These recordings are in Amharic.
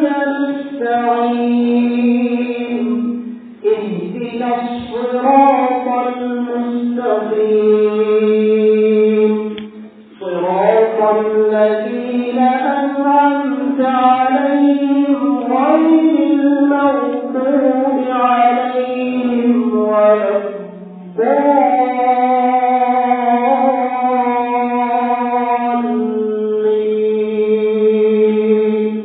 نستعين اهدنا الصراط المستقيم صراط الذين أنعمت عليهم غير المغضوب عليهم ولا الضالين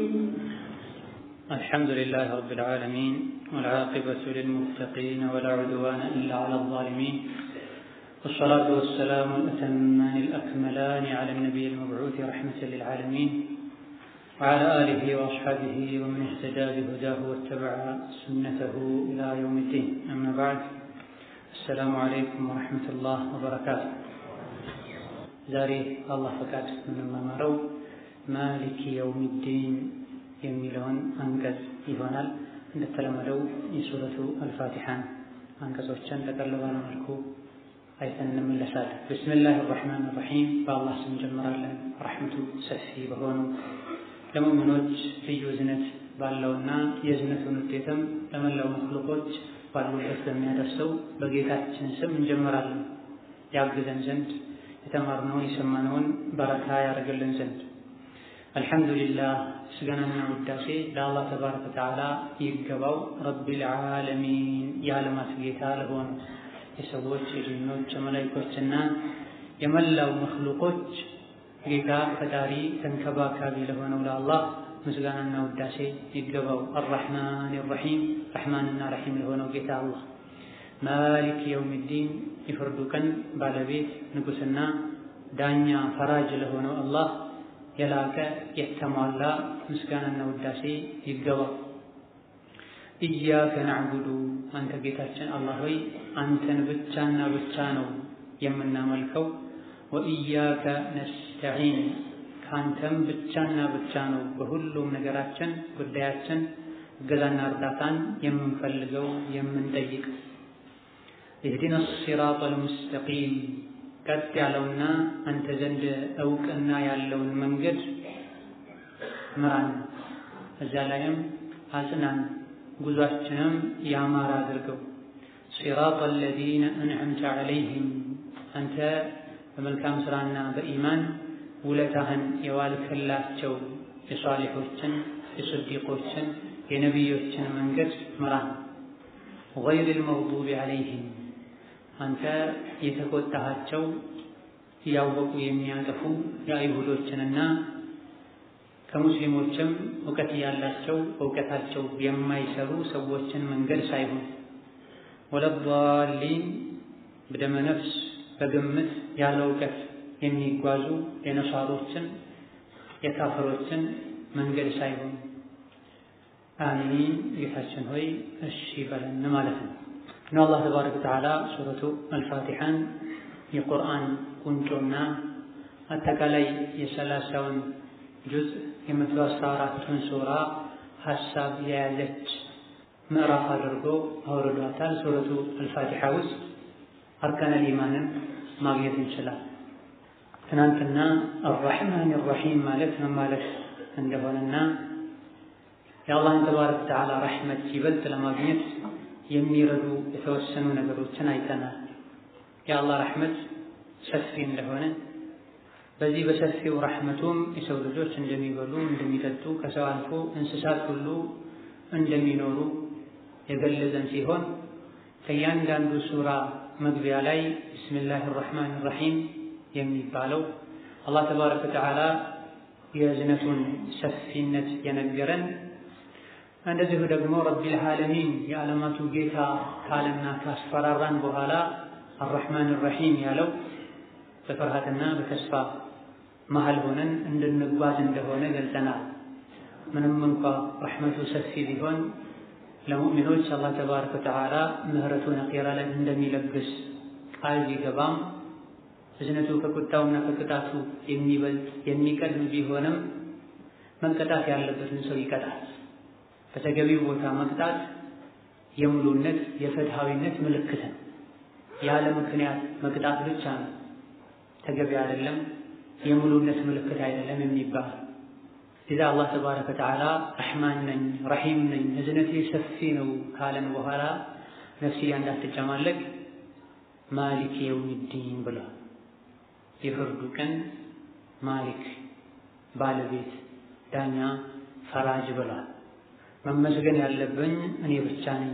الحمد لله رب العالمين والعاقبة للمتقين ولا عدوان إلا على الظالمين والصلاة والسلام الأتمان الأكملان على النبي المبعوث رحمة للعالمين وعلى آله وأصحابه ومن اهتدى بهداه واتبع سنته إلى يوم الدين أما بعد السلام عليكم ورحمة الله وبركاته ዛሬ አላህ ፈቃድ የምንማማረው ማሊክ የውሚዲን የሚለውን አንቀጽ ይሆናል። እንደተለመደው የሱረቱ አልፋቲሓን አንቀጾችን ጠቅለል ባለ መልኩ አይተን እንመለሳለን። ብስሚላህ ራሕማን ራሒም በአላህ ስም እንጀምራለን። ረሕመቱ ሰፊ በሆነው ለሙእሚኖች ልዩ እዝነት ባለውና የእዝነቱን ውጤትም ለመላው መክሉቆች ባሉበት በሚያደርሰው በጌታችን ስም እንጀምራለን ያግዘን ዘንድ የተማርነውን የሰማነውን በረካ ያደርግልን ዘንድ አልሐምዱሊላህ ምስጋናና ውዳሴ ለአላህ ተባረከ ወተዓላ ይገባው። ረቢል ዓለሚን የዓለማት ጌታ ለሆኑ የሰዎች የጂኖች የመላይኮችና የመላው መክሉቆች ጌታ ፈጣሪ ተንከባካቢ ለሆነው ለአላህ ምስጋናና ውዳሴ ይገባው። አራሕማን ራሒም ረሕማንና ረሒም ለሆነው ጌታ አላህ ማሊክ የውሚዲን የፍርዱ ቀን ባለቤት ንጉሥና ዳኛ ፈራጅ ለሆነው አላህ የላቀ የተሟላ ምስጋናና ውዳሴ ይገባው። ኢያከ ናዕቡዱ አንተ ጌታችን አላህ ሆይ አንተን ብቻና ብቻ ነው የምናመልከው። ወኢያከ ነስተዒን ከአንተም ብቻና ብቻ ነው በሁሉም ነገራችን ጉዳያችን እገዛና እርዳታን የምንፈልገው የምንጠይቅ። ኢህዲና ሲራጠል ሙስተቂም ቀጥ ያለውና አንተ ዘንድ እውቅና ያለውን መንገድ ምራን፣ እዛ ላይም አጽናን፣ ጉዟችንም ያማረ አድርገው። ሲራጠል ለዚነ አንዐምተ ዐለይሂም አንተ በመልካም ሥራና በኢማን ውለታህን የዋልክላቸው የሷሊሖችን፣ የስዲቆችን፣ የነቢዮችን መንገድ ምራን። ገይሪል መግዱቢ ዐለይሂም አንተ የተቆጣሃቸው እያወቁ የሚያጠፉ የአይሁዶችንና ከሙስሊሞችም እውቀት ያላቸው እውቀታቸው የማይሰሩ ሰዎችን መንገድ ሳይሆን ወለዷሊን በደመ ነፍስ በግምት ያለ እውቀት የሚጓዙ የነሳሮችን የካፈሮችን መንገድ ሳይሆን አሚን ጌታችን ሆይ እሺ በለን ማለት ነው። ነው አላህ ተባረከ ወተዓላ ሱረቱ አልፋቲሓን የቁርአን ቁንጮና አጠቃላይ የሰላሳውን ጁዝ የመቶ አስራ አራቱን ሱራ ሀሳብ የያዘች ምዕራፍ አድርጎ አውርዷታል። ሱረቱ አልፋቲሓ ውስጥ አርካነል ኢማንን ማግኘት እንችላል። ትናንትና አራሕማን ራሒም ማለት ምን ማለት እንደሆነና የአላህን ተባረከ ወተዓላ ረሕመት ይበልጥ ለማግኘት የሚረዱ የተወሰኑ ነገሮችን አይተናል። የአላህ ረሕመት ሰፊ እንደሆነ በዚህ በሰፊው ረሕመቱም የሰው ልጆች እንደሚበሉ እንደሚጠጡ፣ ከሰው አልፎ እንስሳት ሁሉ እንደሚኖሩ የገለጸን ሲሆን ከእያንዳንዱ ሱራ መግቢያ ላይ ቢስሚላህ ራሕማን ራሒም የሚባለው አላህ ተባረከ ወተዓላ የእዝነቱን ሰፊነት የነገረን እንደዚሁ ደግሞ ረቢል ዓለሚን የዓለማቱ ጌታ ካለና ካስፈራራን በኋላ አራሕማን ራሒም ያለው በፍርሃትና በተስፋ መሀል ሆነን እንድንጓዝ እንደሆነ ገልጸናል። ምንም እንኳ ረሕመቱ ሰፊ ቢሆን ለሙእሚኖች አላህ ተባረከ ወተዓላ ምህረቱን አኼራ ላይ እንደሚለግስ ቃል ቢገባም እዝነቱ ከቁጣውና ከቅጣቱ የሚበልጥ የሚቀድም ቢሆንም መቀጣት ያለበትን ሰው ይቀጣል። በተገቢው ቦታ መቅጣት የሙሉነት የፍትሃዊነት ምልክት ነው። ያለ ምክንያት መቅጣት ብቻ ነው ተገቢ አይደለም፣ የሙሉነት ምልክት አይደለም የሚባል ኢዛ አላህ ተባረከ ወተዓላ ረሕማን ነኝ ረሒም ነኝ እዝነቴ ሰፊ ነው ካለን በኋላ ነፍስያ እንዳትጨማለቅ ማሊክ የውሚዲን ብሏል። የፍርዱ ቀን ማሊክ ባለቤት፣ ዳኛ፣ ፈራጅ ብሏል። መመስገን ያለብኝ እኔ ብቻ ነኝ።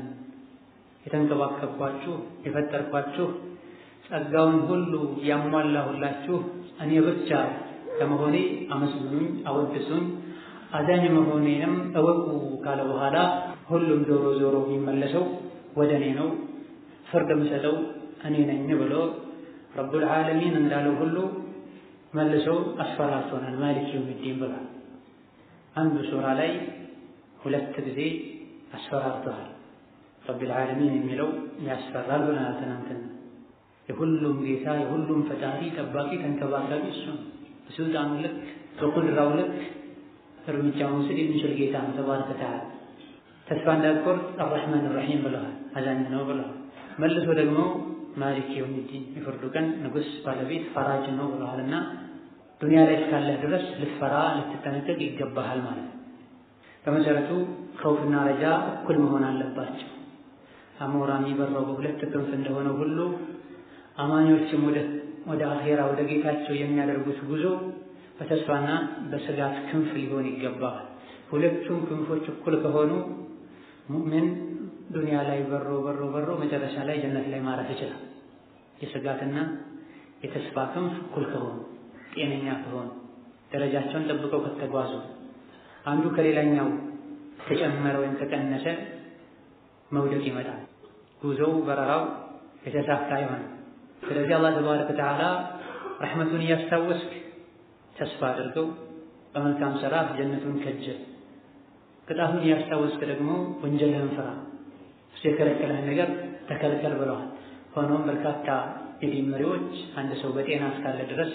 የተንከባከብኳችሁ የፈጠርኳችሁ ጸጋውን ሁሉ ያሟላሁላችሁ እኔ ብቻ ለመሆኔ አመስግኑኝ፣ አወድሱኝ፣ አዛኝ መሆኔንም እወቁ ካለ በኋላ ሁሉም ዞሮ ዞሮ የሚመለሰው ወደ እኔ ነው፣ ፍርድ የምሰጠው እኔ ነኝ ብሎ ረቡል ዓለሚን እንዳለው ሁሉ መልሰው አስፈራርቶናል። ማሊክ የውሚዲን ብሏል። አንዱ ሱራ ላይ ሁለት ጊዜ አስፈራርተዋል። ረቡል ዓለሚን የሚለው ያስፈራል ብለናል ትናንትና። የሁሉም ጌታ የሁሉም ፈጣሪ ጠባቂ ተንከባካቢ እሱ ነው። በስልጣኑ ልክ በቁድራው ልክ እርምጃ መውሰድ የሚችል ጌታ ነው ተባረከ ወተዓላ። ተስፋ እንዳትቆርጥ አርረሕማን ራሒም ብለዋል። አዛኝ ነው ብለዋል። መልሶ ደግሞ ማሊክ የውሚዲን የፍርዱ ቀን ንጉሥ ባለቤት ፈራጅ ነው ብለዋልና ዱንያ ላይ እስካለህ ድረስ ልትፈራ ልትጠነቀቅ ይገባሃል ማለት ነው። በመሰረቱ ከውፍና ረጃ እኩል መሆን አለባቸው። አሞራ የሚበረው በሁለት ክንፍ እንደሆነ ሁሉ አማኞችም ወደ ወደ አኼራ ወደ ጌታቸው የሚያደርጉት ጉዞ በተስፋና በስጋት ክንፍ ሊሆን ይገባል። ሁለቱም ክንፎች እኩል ከሆኑ ሙእሚን ዱንያ ላይ በሮ በሮ በሮ መጨረሻ ላይ ጀነት ላይ ማረፍ ይችላል። የስጋትና የተስፋ ክንፍ እኩል ከሆኑ ጤነኛ ከሆኑ ደረጃቸውን ጠብቀው ከተጓዙ አንዱ ከሌላኛው ተጨመረ ወይም ተቀነሰ መውደቅ ይመጣል። ጉዞው በረራው የተሳካ ይሆናል። ስለዚህ አላህ ተባረከ ወተዓላ ረሕመቱን እያስታወስክ ተስፋ አድርገው በመልካም ሥራ ጀነቱን ከጀል፣ ቅጣቱን እያስታወስክ ደግሞ ወንጀልህን ፍራ። እሱ የከለከለህን ነገር ተከልከል ብለዋል። ሆኖም በርካታ የዲን መሪዎች አንድ ሰው በጤና እስካለ ድረስ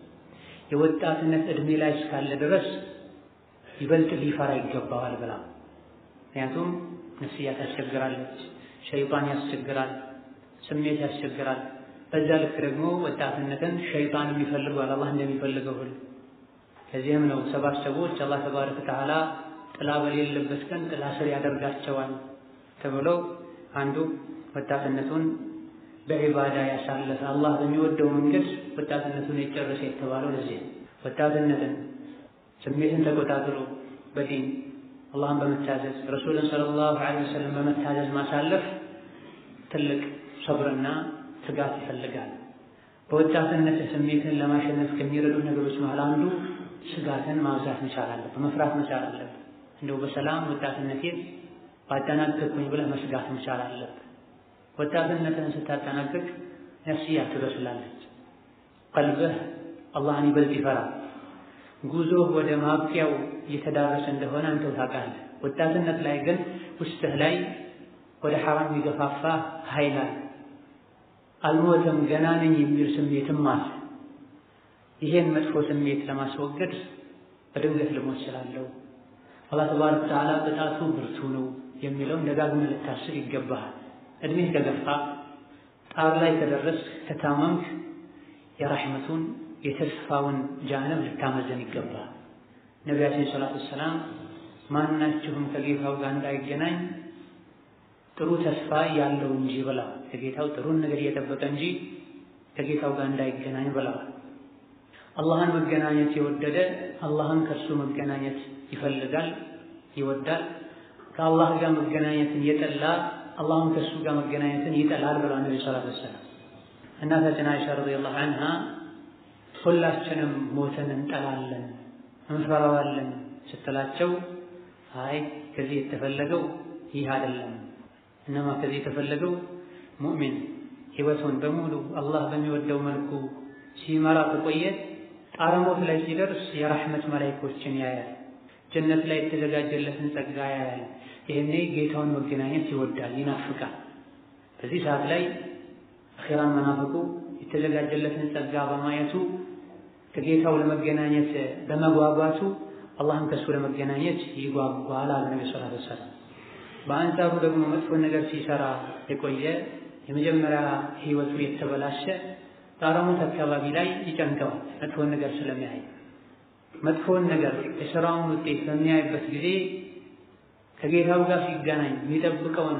የወጣትነት ዕድሜ ላይ እስካለ ድረስ ይበልጥ ሊፈራ ይገባዋል ብላ ምክንያቱም ነፍስያ ታስቸግራለች፣ ሸይጣን ያስቸግራል፣ ስሜት ያስቸግራል። በዛ ልክ ደግሞ ወጣትነትን ሸይጣን የሚፈልገዋል አላህ እንደሚፈልገው ሁሉ። ከዚህም ነው ሰባት ሰዎች አላህ ተባረከ ወተዓላ ጥላ በሌለበት ቀን ጥላ ስር ያደርጋቸዋል ተብሎ አንዱ ወጣትነቱን በዒባዳ ያሳለፈ አላህ በሚወደው መንገድ ወጣትነቱን የጨረሰ የተባለው ለዚህ ወጣትነትን ስሜትን ተቆጣጥሮ በዲን አላህን በመታዘዝ ረሱልን ሰለላሁ ዐለይሂ ወሰለም በመታዘዝ ማሳለፍ ትልቅ ሰብርና ትጋት ይፈልጋል። በወጣትነት ስሜትን ለማሸነፍ ከሚረዱ ነገሮች መሃል አንዱ ስጋትን ማብዛት መቻል አለብህ፣ መፍራት መቻል አለብህ። እንደው በሰላም ወጣትነቴን ባጠናቀቅኩኝ ብለህ መስጋት መቻል አለብህ። ወጣትነትን ስታጠናቅቅ ነፍስያ ትበስላለች፣ ቀልብህ አላህን ይበልጥ ይፈራል። ጉዞህ ወደ ማብቂያው እየተዳረሰ እንደሆነ አንተው ታውቃለህ። ወጣትነት ላይ ግን ውስጥህ ላይ ወደ ሐራም የሚገፋፋ ኃይል አለ። አልሞተም ገና ነኝ የሚል ስሜትም አለ። ይሄን መጥፎ ስሜት ለማስወገድ በድንገት ልሞት እችላለሁ፣ አላህ ተባረከ ወተዓላ ቅጣቱ ብርቱ ነው የሚለውን ደጋግመህ ልታስብ ይገባሃል። እድሜህ ከገፋ ጣር ላይ ከደረስክ ከታመምክ የራሕመቱን የተስፋውን ጃንብ ልታመዘን ይገባል። ነቢያችን ሰላቱ ወሰላም ማናችሁም ከጌታው ጋር እንዳይገናኝ ጥሩ ተስፋ ያለው እንጂ ብለዋል። ከጌታው ጥሩን ነገር እየጠበቀ እንጂ ከጌታው ጋር እንዳይገናኝ ብለዋል። አላህን መገናኘት የወደደ አላህን ከእሱ መገናኘት ይፈልጋል፣ ይወዳል። ከአላህ ጋር መገናኘትን የጠላ አላህን ከእሱ ጋር መገናኘትን ይጠላል ብለዋል ነቢ ሰላቱ ወሰላም። እናታችን አይሻ ረዲየላሁ ዐንሃ ሁላችንም ሞትን እንጠላለን እንፈራዋለን ስትላቸው፣ አይ ከዚህ የተፈለገው ይህ አይደለም። እነማ ከዚህ የተፈለገው ሙእሚን ሕይወቱን በሙሉ አላህ በሚወደው መልኩ ሲመራ ከቆየ ጣረ ሞት ላይ ሲደርስ የራሕመት መላኢኮችን ያያል። ጀነት ላይ የተዘጋጀለትን ጸጋ ያያል። ይህኔ ጌታውን መገናኘት ይወዳል፣ ይናፍቃል። በዚህ ሰዓት ላይ አኺራን መናፍቁ የተዘጋጀለትን ጸጋ በማየቱ ከጌታው ለመገናኘት በመጓጓቱ አላህም ከእሱ ለመገናኘት ይጓጓል አሉ ነቢ ሰለላሁ ዐለይሂ ወሰለም። በአንጻሩ ደግሞ መጥፎ ነገር ሲሰራ የቆየ የመጀመሪያ ህይወቱ የተበላሸ ጣረ ሞት አካባቢ ላይ ይጨንቀዋል፣ መጥፎ ነገር ስለሚያይ። መጥፎውን ነገር የሥራውን ውጤት በሚያይበት ጊዜ ከጌታው ጋር ሲገናኝ የሚጠብቀውን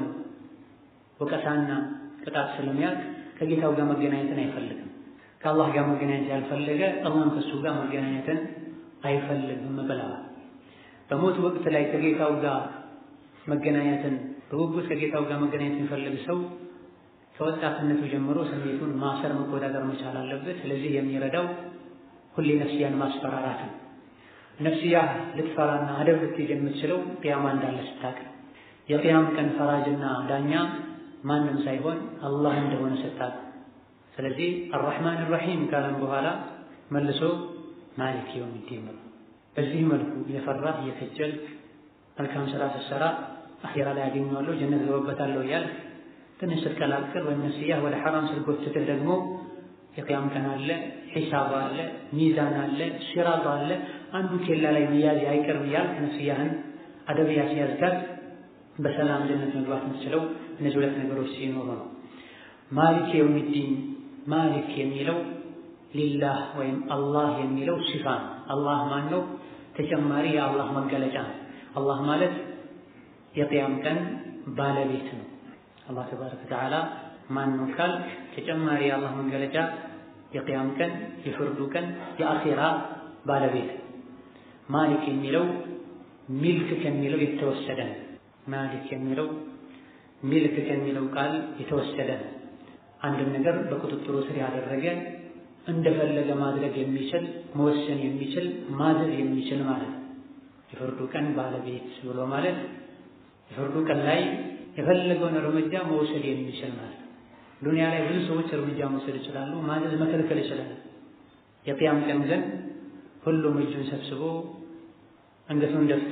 ወቀሳና ቅጣት ስለሚያውቅ ከጌታው ጋር መገናኘትን አይፈልግም። ከአላህ ጋር መገናኘት ያልፈለገ አላህም ከእሱ ጋር መገናኘትን አይፈልግም ብለዋል። በሞት ወቅት ላይ ከጌታው ጋር መገናኘትን በጉጉት ከጌታው ጋር መገናኘት የሚፈልግ ሰው ከወጣትነቱ ጀምሮ ስሜቱን ማሰር መቆጣጠር መቻል አለበት። ስለዚህ የሚረዳው ሁሌ ነፍስያን ማስፈራራት ነው። ነፍስያ ልትፈራና አደብ ልትይዝ የምትችለው ቅያማ እንዳለ ስታውቅ የቅያም ቀን ፈራጅና ዳኛ ማንም ሳይሆን አላህ እንደሆነ ስታውቅ። ስለዚህ አርራሕማን ራሒም ካለም በኋላ መልሶ ማሊክ የውሚዲን ነው። በዚህ መልኩ እየፈራህ እየከጀልክ መልካም ስራ ስትሰራ አኼራ ላይ ያገኘዋለሁ ጀነት ገባበታለሁ እያልክ ትንሽ ስትቀላቅል ወይም ነፍስያህ ወደ ሐራም ስትጎትትህ ደግሞ የቅያም ቀን አለ፣ ሒሳብ አለ፣ ሚዛን አለ፣ ሲራጥ አለ። አንዱ ኬላ ላይ መያዝ አይቀርም እያልክ ነፍስያህን አደብ ያስያዝካት በሰላም ጀነት መግባት የምትችለው እነዚህ ሁለት ነገሮች ሲኖሩ ነው። ማሊክ የውሚዲን ማሊክ የሚለው ሊላህ ወይም አላህ የሚለው ሲፋ ነው። አላህ ማን ነው? ተጨማሪ የአላህ መገለጫ ነው። አላህ ማለት የቅያም ቀን ባለቤት ነው። አላህ ተባረከ ወተዓላ ማን ነው ካልክ ተጨማሪ የአላህ መገለጫ የቅያም ቀን፣ የፍርዱ ቀን፣ የአኼራ ባለቤት ማሊክ የሚለው ሚልክ ከሚለው የተወሰደ ነው። ማሊክ የሚለው ሚልክ ከሚለው ቃል የተወሰደ ነው። አንድን ነገር በቁጥጥሩ ስር ያደረገ እንደፈለገ ማድረግ የሚችል መወሰን የሚችል ማዘዝ የሚችል ማለት ነው። የፍርዱ ቀን ባለቤት ብሎ ማለት የፍርዱ ቀን ላይ የፈለገውን እርምጃ መውሰድ የሚችል ማለት ነው። ዱንያ ላይ ብዙ ሰዎች እርምጃ መውሰድ ይችላሉ፣ ማዘዝ መከልከል ይችላል። የቅያም ቀን ግን ሁሉም እጁን ሰብስቦ አንገቱን ደፍቶ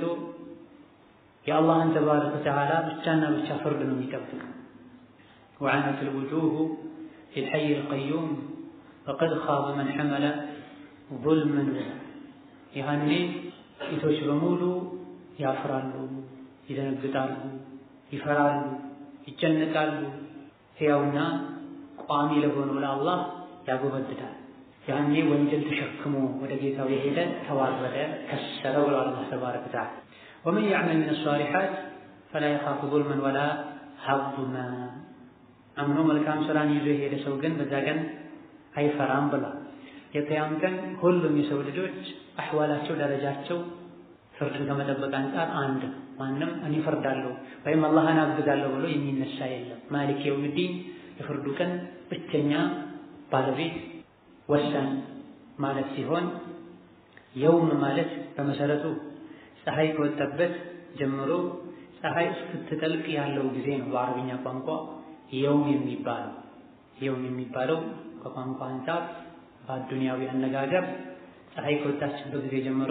የአላህን ተባረከ ወተዓላ ብቻና ብቻ ፍርድ ነው የሚጠብቅ። ወዐነት ልውጁሁ ፊልሐይ ልቀዩም ፈቀድ ኻበ መን ሐመለ ዙልመን ያኔ ፊቶች በሙሉ ያፍራሉ፣ ይደነግጣሉ፣ ይፈራሉ፣ ይጨነቃሉ። ሕያውና ቋሚ ለሆነው ለአላህ ያጎበድዳል። ያኔ ወንጀል ተሸክሞ ወደ ጌታው የሄደ ተዋረደ፣ ከሰረ ብሎ አላህ ተባረከ ወተዓላ ወመን ያዕመል ሚነ ሷሊሓት ፈላ የኻፉ ዙልመን ወላ ሀዙማ አምኖ መልካም ስራን ይዞ የሄደ ሰው ግን በዛ ቀን አይፈራም ብሏል። የቅያም ቀን ሁሉም የሰው ልጆች አሕዋላቸው ደረጃቸው ፍርድን ከመጠበቅ አንጻር አንድ ማንም እኔ ፈርዳለሁ ወይም አላህን አግዛለሁ ብሎ የሚነሳ የለም። ማሊክ የውሚዲን የፍርዱ ቀን ብቸኛ ባለቤት ወሳኝ ማለት ሲሆን የውም ማለት በመሰረቱ ፀሐይ ከወጣበት ጀምሮ ፀሐይ እስክትጠልቅ ያለው ጊዜ ነው። በአረብኛ ቋንቋ የውም የሚባለው የውም የሚባለው ከቋንቋ አንጻር በአዱንያዊ አነጋገር ፀሐይ ከወጣችበት ጊዜ ጀምሮ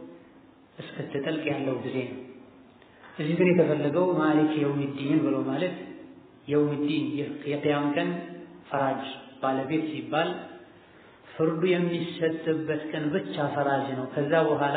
እስክትጠልቅ ያለው ጊዜ ነው። እዚህ ግን የተፈለገው ማሊክ የውሚዲን ብሎ ማለት የውሚዲን የቅያም ቀን ፈራጅ ባለቤት ሲባል ፍርዱ የሚሰጥበት ቀን ብቻ ፈራጅ ነው። ከዛ በኋላ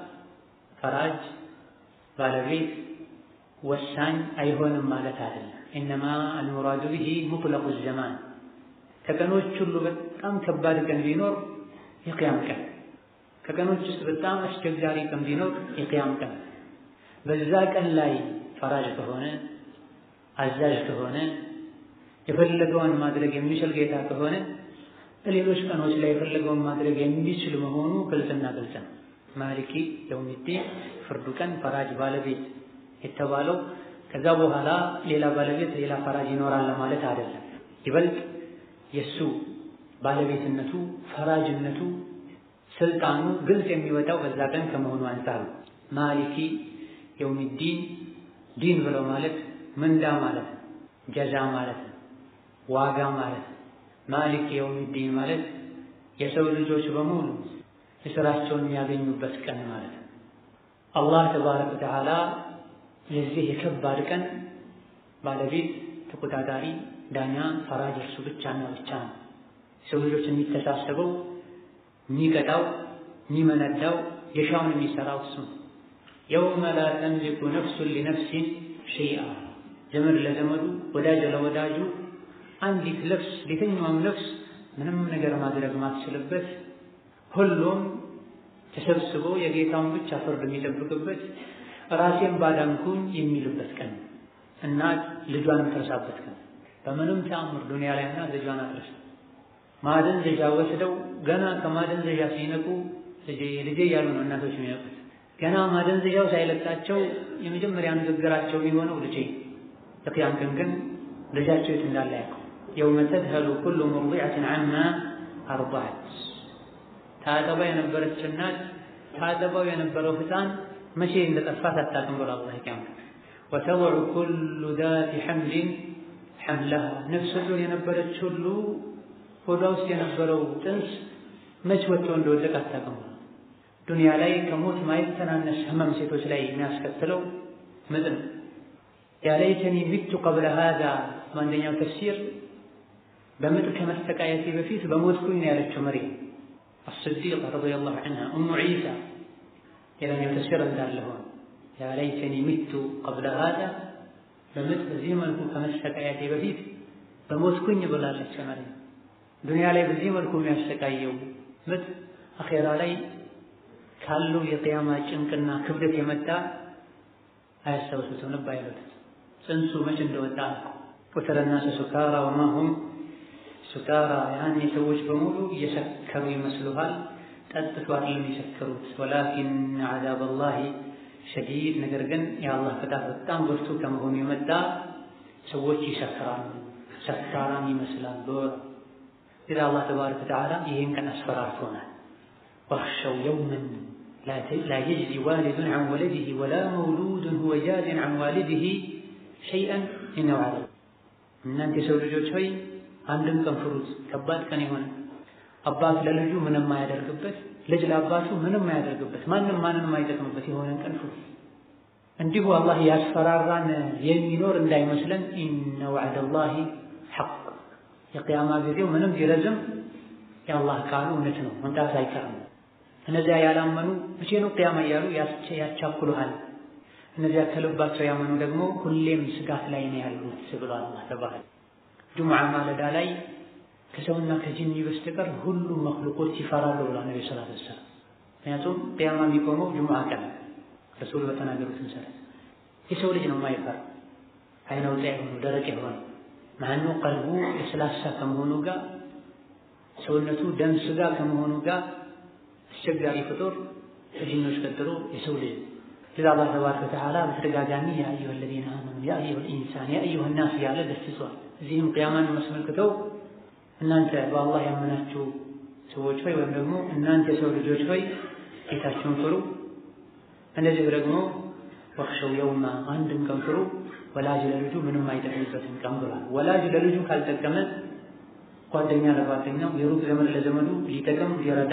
ፈራጅ ባለቤት ወሳኝ አይሆንም ማለት አይደለም። ኢነማ አልሙራዱ ቢሂ ሙጥለቁ ዘማን ከቀኖች ሁሉ በጣም ከባድ ቀን ቢኖር የቅያም ቀን፣ ከቀኖች ውስጥ በጣም አስቸጋሪ ቀን ቢኖር የቅያም ቀን። በዛ ቀን ላይ ፈራጅ ከሆነ አዛዥ ከሆነ የፈለገውን ማድረግ የሚችል ጌታ ከሆነ ሌሎች ቀኖች ላይ የፈለገውን ማድረግ የሚችል መሆኑ ግልጽና ግልጽ ነው። ማሊኪ የውሚዲን ፍርዱ ቀን ፈራጅ ባለቤት የተባለው ከዛ በኋላ ሌላ ባለቤት ሌላ ፈራጅ ይኖራል ማለት አይደለም። ይበልጥ የእሱ ባለቤትነቱ ፈራጅነቱ ስልጣኑ ግልጽ የሚወጣው በዛ ቀን ከመሆኑ አንጻር ነው። ማሊኪ የውሚዲን ዲን ብለው ማለት ምንዳ ማለት ነው፣ ጀዛ ማለት ነው፣ ዋጋ ማለት ነው። ማሊክ የውሚዲን ማለት የሰው ልጆች በሙሉ የሥራቸውን የሚያገኙበት ቀን ማለት ነው። አላህ ተባረከ ወተዓላ የዚህ የከባድ ቀን ባለቤት ተቆጣጣሪ፣ ዳኛ፣ ፈራጅ እርሱ ብቻና ብቻ ነው። የሰው ልጆች የሚተሳሰበው የሚቀጣው፣ የሚመነዳው፣ የሻውን የሚሰራው እሱ ነው። የውመ ላ ተምሊኩ ነፍሱን ሊነፍሲን ሸይአ ዘመድ ለዘመዱ ወዳጅ ለወዳጁ አንዲት ነፍስ የትኛውም ነፍስ ምንም ነገር ማድረግ ማትችልበት ሁሉም ተሰብስቦ የጌታውን ብቻ ፍርድ የሚጠብቅበት ራሴን ባዳንኩኝ የሚልበት ቀን እናት ልጇን የምትረሳበት ቀን በምንም ተአምር ዱንያ ላይ እናት ልጇን አትረሳ። ማደንዘዣ ወስደው ገና ከማደንዘዣ ሲነቁ ልጄ ልጄ እያሉ ነው እናቶች የሚነቁት። ገና ማደንዘዣው ሳይለቃቸው የመጀመሪያ ንግግራቸው የሚሆነው ልጄ። በቂያም ቀን ግን ልጃቸው የት እንዳለ ያውቀው። የውመ ተድሀሉ ኩሉ ሙርዲዐትን ዐማ አርضዐት ታጠባ የነበረች እናት ታጠባው የነበረው ሕፃን መቼ እንደጠፋት አታውቅም ብሎ አላህ ቂያም ወተضዑ ኩሉ ዛቲ ሐምሊን ሐምለሃ ነፍሰ ጡር የነበረች ሁሉ ሆዷ ውስጥ የነበረው ጥንስ መች ወጥቶ እንደወደቀ አታውቅም። ዱንያ ላይ ከሞት ማይተናነስ ህመም ሴቶች ላይ የሚያስከትለው ምጥ ነው። ያ ለይተኒ ሚቱ ቀብለ ሃዛ በአንደኛው ተፍሲር በምጥ ከመሰቃየቴ በፊት በሞትኩኝ ነው ያለችው መርየም አስዲቅ ረዲየላሁ ዐንሃ ኡሙ ዒሳ። ሌላኛው ተፍሲር እንዳለ ሆነ ያ ለይተኒ ሚቱ ቀብለ ሃዛ በምጥ በዚህ መልኩ ከመሰቃየቴ በፊት በሞትኩኝ ብላለች መርየም። ዱንያ ላይ በዚህ መልኩ የሚያሰቃየው ምጥ አኼራ ላይ ካለው የቅያማ ጭንቅና ክብደት የመጣ አያስታውሱትም፣ ልብ አይሉትም። ጽንሱ መች እንደወጣ ወተረ ናሰ ሱካራ ወማ ሁም ሱካራ፣ ያኔ ሰዎች በሙሉ እየሰከሩ ይመስሉሃል፣ ጠጥቶ አይደለም የሰከሩት። ወላኪን ዐዛበላሂ ሸዲድ፣ ነገር ግን የአላህ ቅጣት በጣም ብርቱ ከመሆኑ የመጣ ሰዎች ይሰክራሉ፣ ሰካራም ይመስላሉ። إذا الله تبارك وتعالى ይህን ቀን አስፈራርቶናል። واخشوا يوما لا يجزي والد عن ولده ولا مولود هو جاز عن والده شيئا إن وعد እናንተ የሰው ልጆች ሆይ አንድም ቀን ፍሩት። ከባድ ቀን የሆነ አባት ለልጁ ምንም የማያደርግበት፣ ልጅ ለአባቱ ምንም የማያደርግበት፣ ማንም ማንም የማይጠቅምበት የሆነን ቀን ፍሩ። እንዲሁ አላህ ያስፈራራን የሚኖር እንዳይመስለን ኢነ ወዕደላሂ ሐቅ የቅያማ ጊዜው ምንም ቢረዝም የአላህ ቃሉ እውነት ነው፣ መምጣት አይቀርም። እነዚያ ያላመኑ መቼ ነው ቅያማ እያሉ ያቻኩሉሃል። እነዚያ ከልባቸው ያመኑ ደግሞ ሁሌም ስጋት ላይ ነው ያሉት ብሏል አላህ ተባረከ። ጁምዓ ማለዳ ላይ ከሰውና ከጅኒ በስተቀር ሁሉም መክሉቆች ይፈራሉ ብሏል ነቢ ሰለላሁ ዐለይሂ ወሰለም። ምክንያቱም ቅያማ የሚቆመው ጁምዓ ቀን ረሱል በተናገሩት መሰረት የሰው ልጅ ነው የማይፈራ አይነ ውጣ የሆኑ ደረቅ የሆነ ማኑ ቀልቡ ለስላሳ ከመሆኑ ጋር ሰውነቱ ደም ስጋ ከመሆኑ ጋር አስቸጋሪ ፍጡር ከጅኖች ቀጥሎ የሰው ልጅ ለዛ አላህ ተባረከ ወተዓላ በተደጋጋሚ ያ አዩሀ አለዚነ አመኑ ያ አዩሀ ልኢንሳን ያ አዩሀ ናስ እያለ ገስጿል። እዚህም ቅያማን አስመልክተው እናንተ በአላህ ያመናችሁ ሰዎች ሆይ ወይም ደግሞ እናንተ የሰው ልጆች ሆይ ጌታችሁን ፍሩ፣ እንደዚሁ ደግሞ ወክሸው የውማ አንድን ቀን ፍሩ ወላጅ ለልጁ ምንም አይጠቅምበትም ቀን ብሏል። ወላጅ ለልጁ ካልጠቀመ ጓደኛ ለጓደኛው የሩቅ ዘመድ ለዘመዱ ሊጠቅም ሊረዳ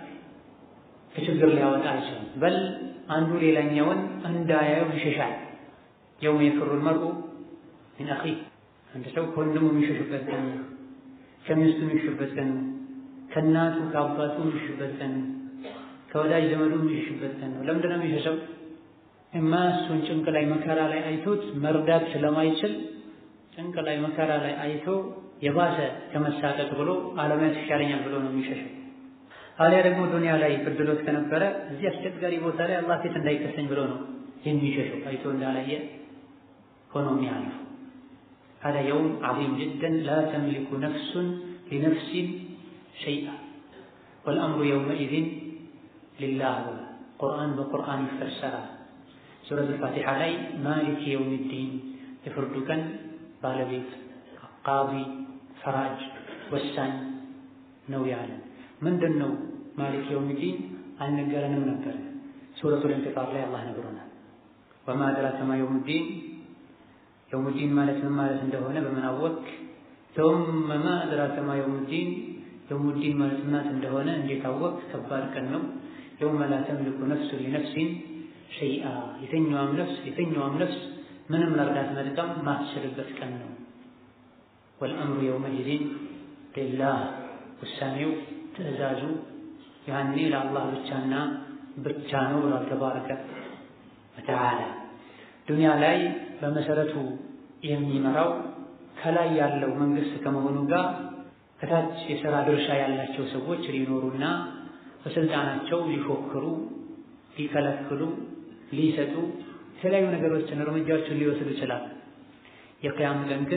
ከችግር ሊያወጣ አይችልም። በል አንዱ ሌላኛውን እንዳያየው ይሸሻል። የውመ የፍሩል መርኡ ሚን አኺህ አንድ ሰው ከወንድሙ የሚሸሽበት ቀን፣ ከሚስቱ የሚሸሽበት ቀን፣ ከእናቱ ከአባቱ የሚሸሽበት ቀን፣ ከወዳጅ ዘመዱ የሚሸሽበት ቀን ነው። ለምንድን ነው የሚሸሸው? እማ እሱን ጭንቅ ላይ መከራ ላይ አይቶት መርዳት ስለማይችል ጭንቅ ላይ መከራ ላይ አይቶ የባሰ ከመሳቀቅ ብሎ አለማየት ይሻለኛል ብሎ ነው የሚሸሸው። አሊያ ደግሞ ዱንያ ላይ እድሎት ከነበረ እዚህ አስቸጋሪ ቦታ ላይ አላህ ፊት እንዳይከሰኝ ብሎ ነው የሚሸሸው። አይቶ እንዳላየ ሆኖ የሚያልፍ هذا يوم عظيم جدا لا تملك نفس لنفس شيئا والأمر يومئذ لله ቁርአን በቁርአን ይፈሰራል። ሱረት አልፋቲሓ ላይ ማሊክ የውሚዲን የፍርዱ ቀን ባለቤት ቃቢ ፈራጅ ወሳኝ ነው ያለ ምንድን ነው ማሊክ የውሚዲን አልነገረንም ነበር። ሱረቱል ኢንፊጣር ላይ አላህ ነግሮናል። ወማ አድራከ ማ የውሙዲን የውሙዲን ማለት ምን ማለት እንደሆነ በምን አወቅ? ثم ما أدراك ما يوم الدين የውሙዲን ማለት ምናት እንደሆነ እንዴት አወቅ? ከባድ ቀን ነው። የውመ ላ ተምሊኩ ነፍሱ ሊነፍሲን ሸይአ የተኛዋም ነፍስ የተኛዋም ነፍስ ምንም መርዳት መጥቀም ማትችልበት ቀን ነው። ወልአምሩ የውመኢዚን ሊላህ ውሳኔው ትዕዛዙ ያኔ ለአላህ ብቻና ብቻ ነው ብሏል ተባረከ ወተዓላ። ዱንያ ላይ በመሰረቱ የሚመራው ከላይ ያለው መንግስት ከመሆኑ ጋር ከታች የሥራ ድርሻ ያላቸው ሰዎች ሊኖሩና በስልጣናቸው ሊፎክሩ፣ ሊከለክሉ፣ ሊሰጡ የተለያዩ ነገሮችን እርምጃዎችን ሊወስዱ ይችላል። የቅያም ቀን ግን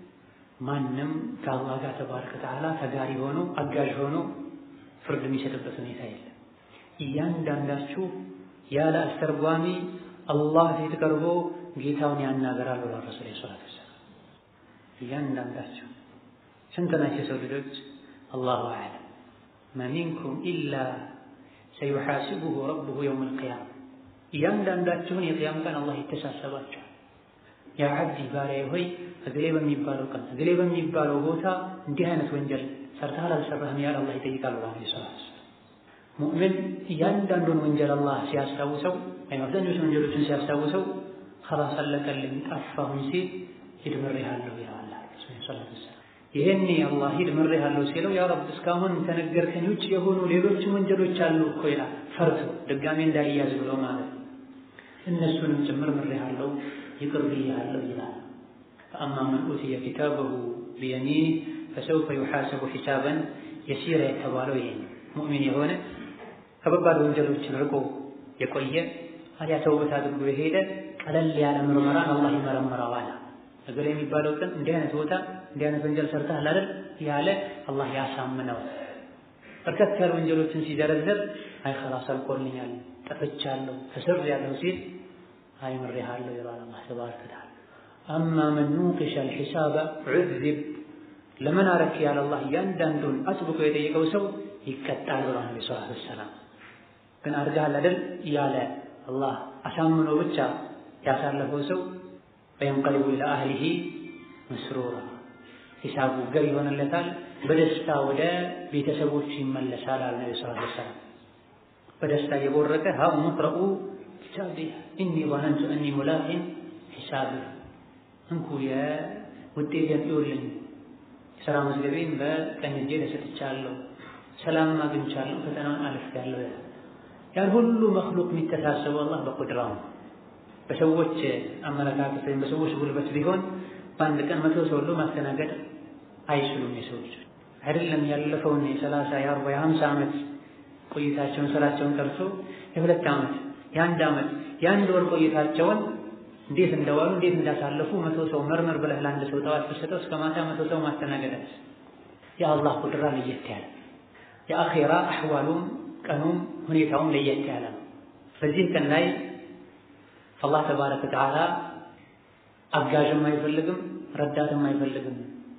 ማንም ከአላህ ጋር ተባረከ ወተዓላ ተጋሪ ሆኖ አጋዥ ሆኖ ፍርድ የሚሰጥበት ሁኔታ የለም። እያንዳንዳችሁ ያለ አስተርጓሚ አላህ ፊት ቀርቦ ጌታውን ያናገራል ብሏል ረሱል ሰላት ወሰላም። እያንዳንዳችሁ ስንት ናቸው የሰው ልጆች? አላሁ አዕለም። መሚንኩም ኢላ ሰዩሓሲቡሁ ረቡሁ የውም ልቅያማ። እያንዳንዳችሁን የቅያም ቀን አላህ ይተሳሰባቸዋል። ያ ዓብዲ ባሪያዬ ሆይ እግሌ በሚባለው ቀን እግሌ በሚባለው ቦታ እንዲህ አይነት ወንጀል ሰርተሃል አልሰራህም ያለ አላህ ይጠይቃል ብሏል ሰላት ሙእምን እያንዳንዱን ወንጀል አላህ ሲያስታውሰው ወይም አብዛኞቹ ወንጀሎችን ሲያስታውሰው ከላስ አለቀልኝ ጠፋሁኝ ሲል ሂድ ምሬሃለሁ ይለዋል። ሰላት ወሰላም ይሄኔ አላህ ሂድ ምሬሃለሁ ሲለው ያ ረብ እስካሁን ከነገርከኝ ውጭ የሆኑ ሌሎችም ወንጀሎች አሉ እኮ ይላል። ፈርቶ ድጋሜ እንዳይያዝ ብሎ ማለት ነው። እነሱንም ጭምር ምሬሃለሁ ይቅር ብያለሁ ይላል። ፈአማ መን ኡትየ ኪታበሁ ቢየሚኒህ ፈሰውፈ ዩሓሰቡ ሒሳበን የሲራ የተባለው ይሄ ነው። ሙእሚን የሆነ ከባባድ ወንጀሎችን ርቆ የቆየ አሊያ ተውበት አድርጎ የሄደ ቀለል ያለ ምርመራን አላህ ይመረምረዋል። እገሌ የሚባለው ቀን እንዲህ አይነት ቦታ እንዲህ አይነት ወንጀል ሰርተሃል አይደል ያለ አላህ ያሳምነው። በርከት ያሉ ወንጀሎችን ሲዘረዝር አይ ኸላስ አልቆልኛል፣ ጠፍቻለሁ፣ ተስሬያለሁ ሲል አይ ምሬሃለሁ ይላል አላህ ተባረከ ወተዓላ። አማ መን ኑቂሸ አልሒሳበ ዑዚብ ለምን አረክ ያለ አላህ እያንዳንዱን አጥብቆ የጠየቀው ሰው ይቀጣል ብሏል ነቢ ሰለላሁ ዐለይሂ ወሰለም። ግን አድርገሃል አይደል ያለ አላህ አሳምኖ ብቻ ያሳለፈው ሰው ወየንቀሊቡ ኢላ አህሊሂ መስሩራ ሂሳቡ ገር ይሆንለታል፣ በደስታ ወደ ቤተሰቦቹ ይመለሳል አለ ነቢ ሰለላሁ ዐለይሂ ወሰለም። በደስታ እየቦረቀ ሀኡሙ ቅረኡ ኪታቢየ ኢኒ ظነንቱ አኒ ሙላቂን ሒሳቢየ እንኩ የውጤቴን እዩልኝ ስራ መዝገቤን በቀኝ እጄ ተሰጥቻለሁ፣ ሰላም አግኝቻለሁ፣ ፈተናውን አልፌያለሁ። ያን ሁሉ መክሉቅ የሚተሳሰበው አላህ በቁድራው ነው። በሰዎች አመለካከት ወይም በሰዎች ጉልበት ቢሆን በአንድ ቀን መቶ ሰው ሁሉ ማስተናገድ አይችሉም። የሰዎች አይደለም ያለፈውን የሰላሳ የአርባ የሀምሳ ዓመት ቆይታቸውን ስራቸውን ቀርቶ የሁለት ዓመት የአንድ ዓመት የአንድ ወር ቆይታቸውን እንዴት እንደዋሉ እንዴት እንዳሳለፉ መቶ ሰው መርመር ብለህ ለአንድ ሰው ጠዋት ብትሰጠው እስከ ማታ መቶ ሰው ማስተናገዳት የአላህ ቁድራ ለየት ያለ የአኼራ አሕዋሉም ቀኑም ሁኔታውም ለየት ያለ ነው። በዚህ ቀን ላይ አላህ ተባረከ ወተዓላ አጋዥም አይፈልግም፣ ረዳትም አይፈልግም።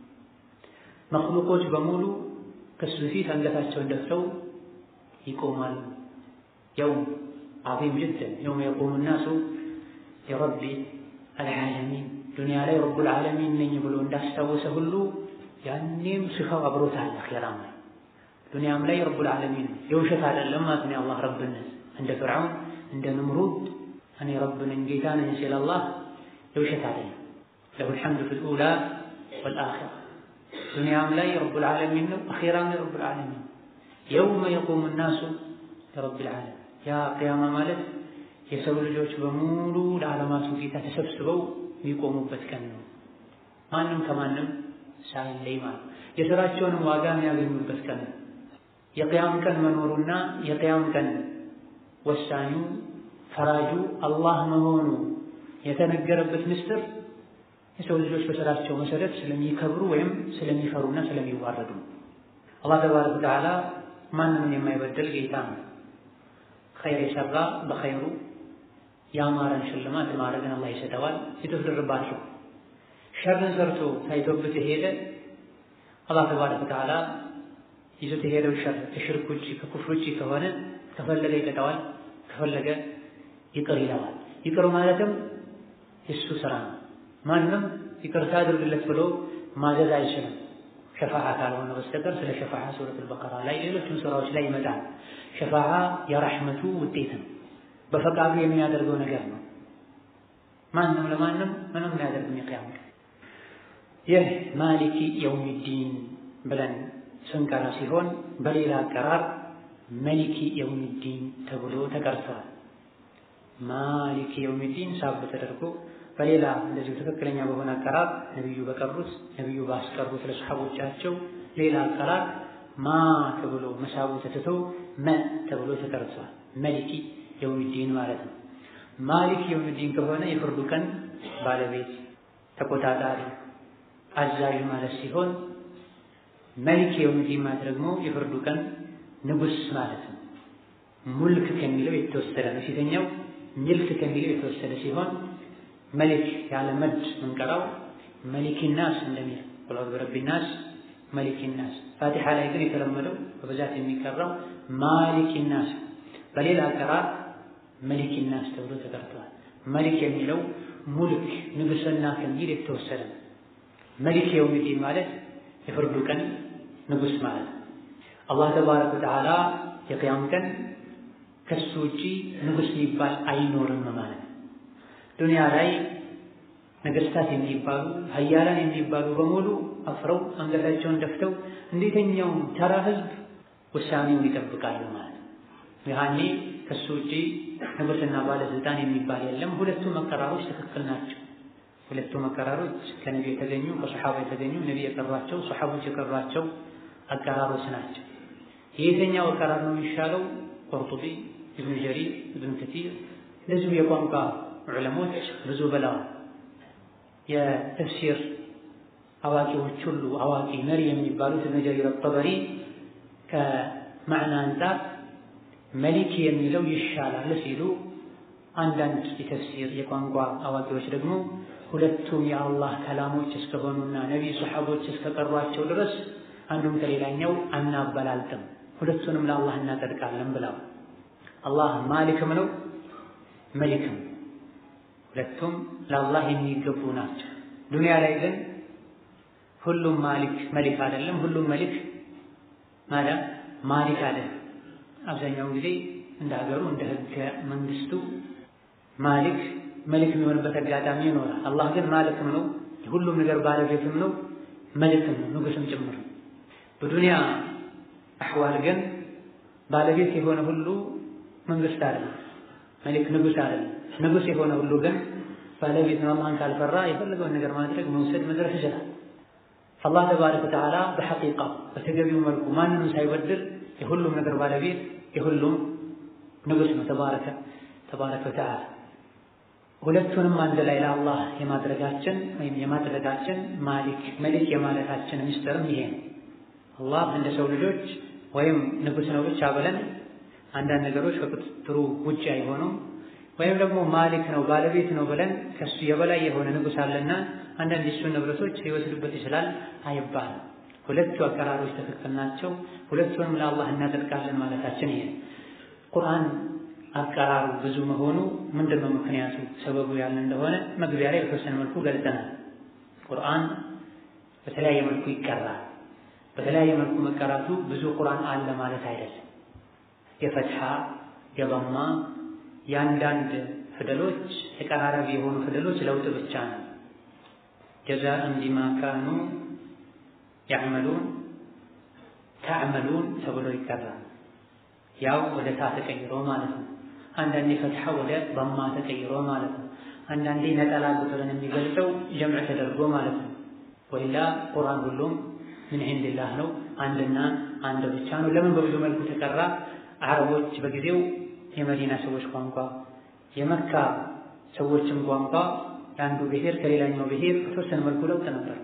መክሉቆች በሙሉ ከሱ ፊት አንገታቸውን ደፍተው ይቆማሉ። የውም ዐዚም ጅደን የውም የቁሙ ናሱ የረቢ አልዓለሚን ዱንያ ላይ ረቡል ዓለሚን ነኝ ብሎ እንዳስታወሰ ሁሉ ያኔም ሲፋው አብሮታል። አኼራም ላይ ዱንያም ላይ ረቡል ዓለሚን የውሸት አይደለም ማለት ነው። የአላህ ረብነት እንደ ፍርዓውን እንደ ንምሩድ እኔ ረብ ነኝ ጌታ ነኝ ሲል አላህ የውሸት አይደለም። ለሁል ሐምዱ ፊል ኡላ ወልአኺራ ዱንያም ላይ ረቡል ዓለሚን ነው፣ አኼራም ላይ ረቡል ዓለሚን የውመ የቁሙ ናሱ ለረቢል ዓለሚን ያ ቅያማ ማለት የሰው ልጆች በሙሉ ለዓለማቱ ጌታ ተሰብስበው የሚቆሙበት ቀን ነው። ማንም ከማንም ሳይለይ ማለት የሥራቸውንም ዋጋ የሚያገኙበት ቀን ነው። የቅያም ቀን መኖሩና የቅያም ቀን ወሳኙ ፈራጁ አላህ መሆኑ የተነገረበት ምስጢር የሰው ልጆች በሥራቸው መሰረት ስለሚከብሩ ወይም ስለሚፈሩና ስለሚዋረዱ አላህ ተባረከ ወተዓላ ማንንም የማይበደል ጌታ ነው። ኸይር የሰራ በኸይሩ የአማረን ሽልማት ማድረግን አላህ ይሰጠዋል። የተፍድርባቸው ሸርን ሰርቶ ታይቶበት የሄደ አላህ ተባረከ ወተዓላ ይዞት የሄደው ሸር ከሽርክ ውጭ ከኩፍር ውጭ ከሆነ ከፈለገ ይቀጣዋል፣ ከፈለገ ይቅር ይለዋል። ይቅር ማለትም የሱ ስራ ነው። ማንም ይቅርታ አድርግለት ብሎ ማዘዝ አይችልም ሸፋዓ ካልሆነ በስተቀር ስለ ሸፋዓ ሱረቱል በቀራ ላይ ሌሎችም ስራዎች ላይ ይመጣል። ሸፋዓ የረሕመቱ ውጤት ነው። በፈቃዱ የሚያደርገው ነገር ነው። ማንም ለማንም ምንም የሚያደርግ የቅያም ይህ ማሊኪ የውሚዲን ብለን ስንቀራ ሲሆን በሌላ አቀራር መሊኪ የውሚዲን ተብሎ ተቀርተዋል። ማሊኪ የውሚዲን ሳብ ተደርጎ በሌላ እንደዚሁ ትክክለኛ በሆነ አቀራር ነቢዩ በቀሩት ነቢዩ ባስቀሩት ለሰሓቦቻቸው ሌላ አቀራር ማ ተብሎ መሳቡ ተትቶ መ ተብሎ ተቀርጿል። መሊኪ የውሚዲን ማለት ነው። ማሊክ የውሚዲን ከሆነ የፍርዱ ቀን ባለቤት ተቆጣጣሪ፣ አዛዥ ማለት ሲሆን መሊክ የውሚዲን ማለት ደግሞ የፍርዱ ቀን ንጉስ ማለት ነው። ሙልክ ከሚለው የተወሰደ ነው። ፊተኛው ሚልክ ከሚለው የተወሰደ ሲሆን መሊክ ያለ መድ ምንቀራው መሊክ ናስ እንደሚል ቁል ብረቢ ናስ መሊክ ናስ። ፋቲሓ ላይ ግን የተለመደው በብዛት የሚቀራው ማሊክ ናስ፣ በሌላ አቀራር መሊክ ናስ ተብሎ ተቀርተዋል። መሊክ የሚለው ሙልክ ንጉስና ከሚል የተወሰደ ነው። መሊክ የውሚዲን ማለት የፍርዱ ቀን ንጉስ ማለት ነው። አላህ ተባረከ ወተዓላ የቅያም ቀን ከሱ ውጪ ንጉስ የሚባል አይኖርም ማለት ነው። ዱንያ ላይ ነገስታት የሚባሉ ሀያላን የሚባሉ በሙሉ አፍረው አንገታቸውን ደፍተው እንዴተኛውም ተራ ህዝብ ውሳኔውን ይጠብቃሉ ማለት ነው። ያኔ ከሱ ውጪ ንጉስና ባለስልጣን የሚባል የለም። ሁለቱ መቀራሮች ትክክል ናቸው። ሁለቱ መቀራሮች ከነቢ የተገኙ ከሰሓባ የተገኙ ነቢ የቀሯቸው ሰሓቦች የቀሯቸው አቀራሮች ናቸው። የየትኛው አቀራር ነው የሚሻለው? ቁርጡቢ፣ ኢብኑ ጀሪር፣ ኢብኑ ከቲር እንደዚሁ የቋንቋ ዑለሞች ብዙ ብለዋል። የተፍሲር አዋቂዎች ሁሉ አዋቂ መሪ የሚባሉት ኢብኑ ጀሪር አጠበሪ ከማዕና አንጻር መሊክ የሚለው ይሻላል ሲሉ፣ አንዳንድ የተፍሲር የቋንቋ አዋቂዎች ደግሞ ሁለቱም የአላህ ከላሞች እስከሆኑና ነቢይ ሰሓቦች እስከቀሯቸው ድረስ አንዱም ከሌላኛው አናበላልጥም፣ ሁለቱንም ለአላህ እናጸድቃለን ብለው አላህ ማሊክም ነው መሊክም ሁለቱም ለአላህ የሚገቡ ናቸው። ዱንያ ላይ ግን ሁሉም ማሊክ መሊክ አይደለም፣ ሁሉም መሊክ ማለት ማሊክ አይደለም። አብዛኛውን ጊዜ እንደ ሀገሩ እንደ ህገ መንግስቱ ማሊክ መሊክ የሚሆንበት አጋጣሚ ይኖራል። አላህ ግን ማሊክም ነው፣ ሁሉም ነገር ባለቤትም ነው፣ መሊክም ነው፣ ንጉስም ጭምር ነው። በዱንያ አሕዋል ግን ባለቤት የሆነ ሁሉ መንግስት አይደለም፣ መሊክ ንጉስ አይደለም። ንጉስ የሆነ ሁሉ ግን ባለቤት ነው። አላህን ካልፈራ የፈለገውን ነገር ማድረግ መውሰድ መድረስ ይችላል። አላህ ተባረከ ወተዓላ በሐቂቃ በተገቢው መልኩ ማንንም ሳይበድል የሁሉም ነገር ባለቤት የሁሉም ንጉስ ነው። ተባረከ ተባረከ ወተዓላ ሁለቱንም አንድ ላይ ለአላህ የማድረጋችን ወይም የማድረጋችን ማሊክ መሊክ የማለታችን ምስጢርም ይሄ ነው። አላህ እንደ ሰው ልጆች ወይም ንጉስ ነው ብቻ ብለን አንዳንድ ነገሮች ከቁጥጥሩ ውጭ አይሆኑም። ወይም ደግሞ ማሊክ ነው ባለቤት ነው ብለን ከሱ የበላይ የሆነ ንጉስ አለና አንዳንድ የሱን ንብረቶች ሊወስዱበት ይችላል አይባልም። ሁለቱ አቀራሮች ትክክል ናቸው። ሁለቱንም ለአላህ እናጸድቃለን ማለታችን ይሄ ቁርአን አቀራሩ ብዙ መሆኑ ምንድን ነው ምክንያቱ ሰበቡ ያለ እንደሆነ መግቢያ ላይ በተወሰነ መልኩ ገልጸናል። ቁርአን በተለያየ መልኩ ይቀራል። በተለያየ መልኩ መቀራቱ ብዙ ቁርአን አለ ማለት አይደለም። የፈትሐ የበማ የአንዳንድ ፊደሎች ተቀራራቢ የሆኑ ፊደሎች ለውጥ ብቻ ነው። ጀዛእን ቢማ ካኑ ያዕመሉን ተዕመሉን ተብሎ ይቀራል። ያው ወደ ታ ተቀይሮ ማለት ነው። አንዳንዴ ፈትሐ ወደ በማ ተቀይሮ ማለት ነው። አንዳንዴ ነጠላ ቁጥርን የሚገልጸው ጀምዕ ተደርጎ ማለት ነው። ወይላ ቁርአን ሁሉም ምን ዒንዲላህ ነው፣ አንድና አንድ ብቻ ነው። ለምን በብዙ መልኩ ተቀራ? አረቦች በጊዜው የመዲና ሰዎች ቋንቋ የመካ ሰዎችም ቋንቋ የአንዱ ብሔር ከሌላኛው ብሔር በተወሰነ መልኩ ለውጥ ነበር።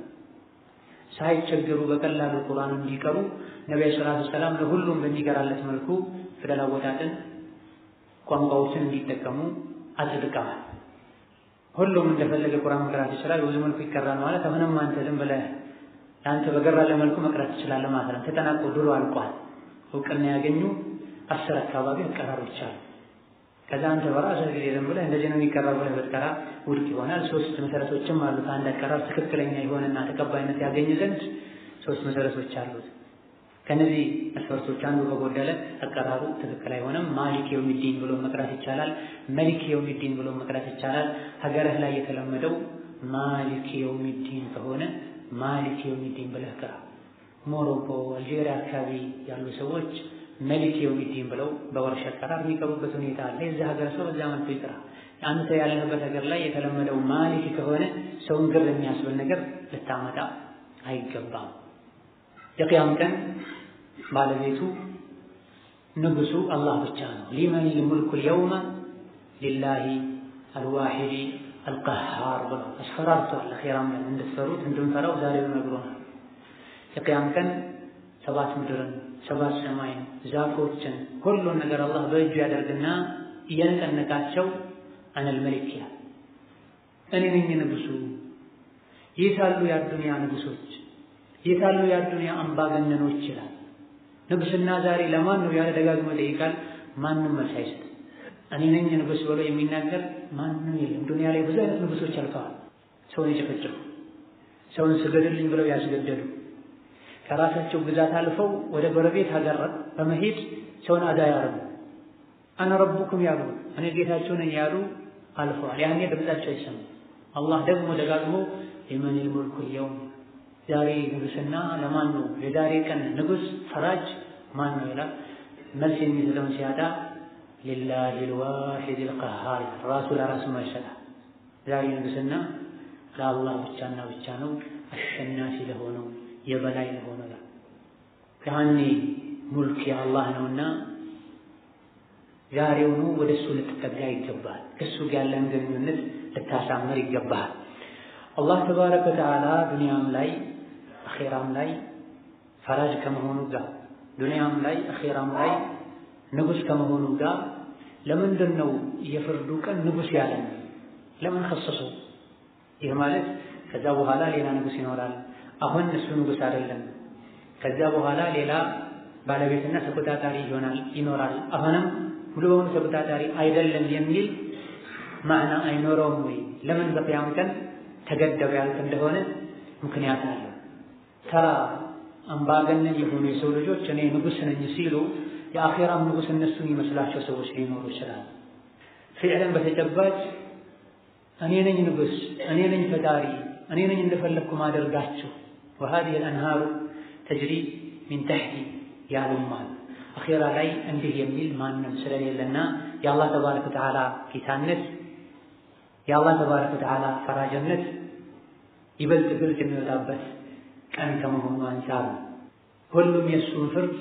ሳይቸገሩ በቀላሉ ቁርአን እንዲቀሩ ነቢዩ ሰላቱ ሰላም ለሁሉም በሚገራለት መልኩ ፊደል አወጣጥን ቋንቋዎችን እንዲጠቀሙ አጽድቀዋል። ሁሉም እንደፈለገ ቁርአን መቅራት ይችላል። በብዙ መልኩ ይቀራል ማለት አሁንም አንተ ዝም ብለህ ለአንተ በገራለ መልኩ መቅራት ትችላለህ ማለት ነው። ተጠናቆ ድሮ አልቋል። እውቅና ያገኙ አስር አካባቢ አቀራሮች አሉ። ከዛ አንተ በራስህ ጊዜ ዝም ብለህ እንደዚህ ነው የሚቀራው ብለህ ብትቀራ ውድቅ ይሆናል። ሶስት መሰረቶችም አሉት። አንድ አቀራር ትክክለኛ የሆነና ተቀባይነት ያገኝ ዘንድ ሶስት መሰረቶች አሉት። ከነዚህ መስፈርቶች አንዱ ከጎደለ አቀራሩ ትክክል አይሆንም። ማሊክ የውሚዲን ብሎ መቅራት ይቻላል። መሊክ የውሚዲን ብሎ መቅራት ይቻላል። ሀገርህ ላይ የተለመደው ማሊክ የውሚዲን ከሆነ ማሊክ የውሚዲን ብለህ ቅራ። ሞሮኮ፣ አልጄሪያ አካባቢ ያሉ ሰዎች መሊክ የውሚዲን ብለው በወርሽ አቀራር የሚቀሩበት ሁኔታ አለ። የዚህ ሀገር ሰው በዛ መልኩ ይቅራ። አንተ ያለህበት ሀገር ላይ የተለመደው ማሊክ ከሆነ ሰውን ግር የሚያስብል ነገር ልታመጣ አይገባም። የቅያም ቀን ባለቤቱ ንጉሱ አላህ ብቻ ነው። ሊመን ልሙልኩል የውመ ሊላሂ አልዋሂዲ አልቀሃር ብሎ አስፈራርቷል። አኼራም ላይ እንድትፈሩት እንድንፈራው ዛሬው ነግሮናል። የቅያም ቀን ሰባት ምድርን ሰባት ሰማይን ዛፎችን ሁሉን ነገር አላህ በእጁ ያደርግና እየነቀነቃቸው አነል መሊክ ይላል። እኔ ነኝ ንጉሱ። የታሉ የአዱንያ ንጉሶች? የታሉ የአዱንያ አምባገነኖች? ይላል። ንጉስና ዛሬ ለማን ነው ያለ ደጋግሞ ይጠይቃል። ማንም መልስ አይሰጥም። እኔ ነኝ ንጉስ ብሎ የሚናገር ማንም የለም። ዱንያ ላይ ብዙ አይነት ንጉሶች አልፈዋል። ሰውን የጨፈጨፉ፣ ሰውን ስገድልኝ ብለው ያስገደሉ፣ ከራሳቸው ግዛት አልፈው ወደ ጎረቤት ሀገር በመሄድ ሰውን አዳ ያረጉ፣ አነ ረቡኩም ያሉ እኔ ጌታቸው ነኝ ያሉ አልፈዋል። ያኔ ድምጻቸው አይሰማም። አላህ ደግሞ ደጋግሞ ሊመኒል ሙልኩል የውም ዛሬ ንጉስና ለማን ነው? የዛሬ ቀን ንጉስ ፈራጅ ማን ነው ይላል። መልስ የሚሰጠውን ሲያጣ ሊላሂ ልዋሒድ ልቀሃር ራሱ ለራሱ መልሰላል። ዛሬ ንጉስና ለአላህ ብቻና ብቻ ነው፣ አሸናፊ ለሆነው የበላይ ለሆነው ያኔ ሙልክ የአላህ ነውና ዛሬውኑ ወደ እሱ ልትጠጋ ይገባል። ከእሱ ጋር ያለን ግንኙነት ልታሳምር ይገባል። አላህ ተባረከ ወተዓላ ዱንያም ላይ አኼራም ላይ ፈራጅ ከመሆኑ ጋር ዱንያም ላይ አኼራም ላይ ንጉስ ከመሆኑ ጋር ለምንድን ነው የፍርዱ ቀን ንጉስ ያለን? ለምን ከሰሰው? ይህ ማለት ከዛ በኋላ ሌላ ንጉስ ይኖራል። አሁን እሱ ንጉስ አይደለም። ከዛ በኋላ ሌላ ባለቤትና ተቆጣጣሪ ይሆናል ይኖራል። አሁንም ሙሉ በሙሉ ተቆጣጣሪ አይደለም የሚል ማዕና አይኖረውም ወይ? ለምን በቅያም ቀን ተገደበ ያልክ እንደሆነ ምክንያት አለው። ተራ አምባገነን የሆኑ የሰው ልጆች እኔ ንጉስ ነኝ ሲሉ የአኼራም ንጉስ እነሱን ይመስላቸው ሰዎች ሊኖሩ ይችላል። ፊዕለን በተጨባጭ እኔ ነኝ ንጉስ፣ እኔ ነኝ ፈጣሪ፣ እኔ ነኝ እንደፈለግኩ ማደርጋችሁ ወሃዲህ አልአንሃሩ ተጅሪ ሚን ተሕቲ ያሉማል። አኼራ ላይ እንዲህ የሚል ማንም ስለሌለና የአላህ ተባረከ ወተዓላ ጌታነት የአላህ ተባረከ ወተዓላ ፈራጅነት ይበልጥ ግልጽ የሚወጣበት ቀን ከመሆኑ አንጻር ነው። ሁሉም የእሱን ፍርድ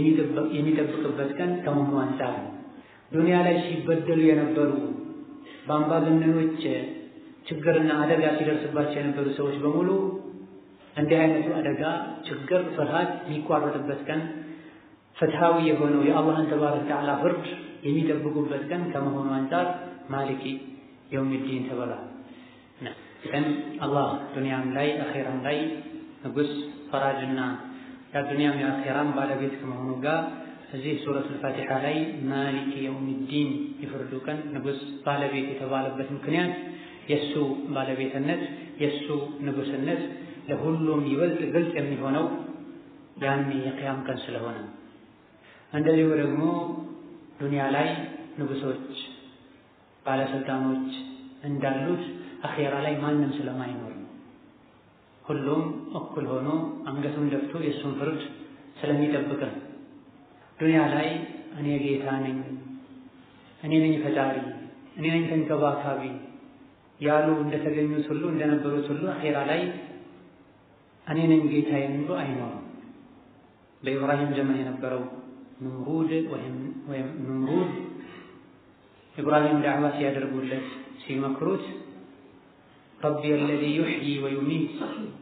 የሚጠብቅበት ቀን ከመሆኑ አንጻር ነው። ዱንያ ላይ ሲበደሉ የነበሩ በአምባገነኖች ችግርና አደጋ ሲደርስባቸው የነበሩ ሰዎች በሙሉ እንዲህ አይነቱ አደጋ፣ ችግር፣ ፍርሃት የሚቋረጥበት ቀን ፍትሃዊ የሆነው የአላህን ተባረከ ወተዓላ ፍርድ የሚጠብቁበት ቀን ከመሆኑ አንጻር ማሊኪ የውሚዲን ተብሏል። ቀን አላህ ዱንያም ላይ አኼራም ላይ ንጉስ ፈራጅና የዱንያም የአኼራም ባለቤት ከመሆኑ ጋር እዚህ ሱረቱል ፋቲሓ ላይ ማሊኪ የውሚዲን የፍርዱ ቀን ንጉስ ባለቤት የተባለበት ምክንያት የእሱ ባለቤትነት የእሱ ንጉስነት ለሁሉም ይበልጥ ግልጽ የሚሆነው ያኔ የቅያም ቀን ስለሆነ እንደዚሁ ደግሞ ዱንያ ላይ ንጉሶች ባለስልጣኖች እንዳሉት አኼራ ላይ ማንም ስለማይኖር ነው። ሁሉም እኩል ሆኖ አንገቱን ደፍቶ የእሱን ፍርድ ስለሚጠብቅ ነው። ዱንያ ላይ እኔ ጌታ ነኝ፣ እኔ ነኝ ፈጣሪ፣ እኔ ነኝ ተንከባካቢ ያሉ እንደተገኙት ሁሉ እንደነበሩት ሁሉ አኼራ ላይ እኔ ነኝ ጌታ የሚሉ አይኖርም። በኢብራሂም ዘመን የነበረው ንምሩድ ወይም ንምሩድ ኢብራሂም ዳዕዋ ሲያደርጉለት ሲመክሩት ረቢ አለዚ ዩሕዪ ወዩሚት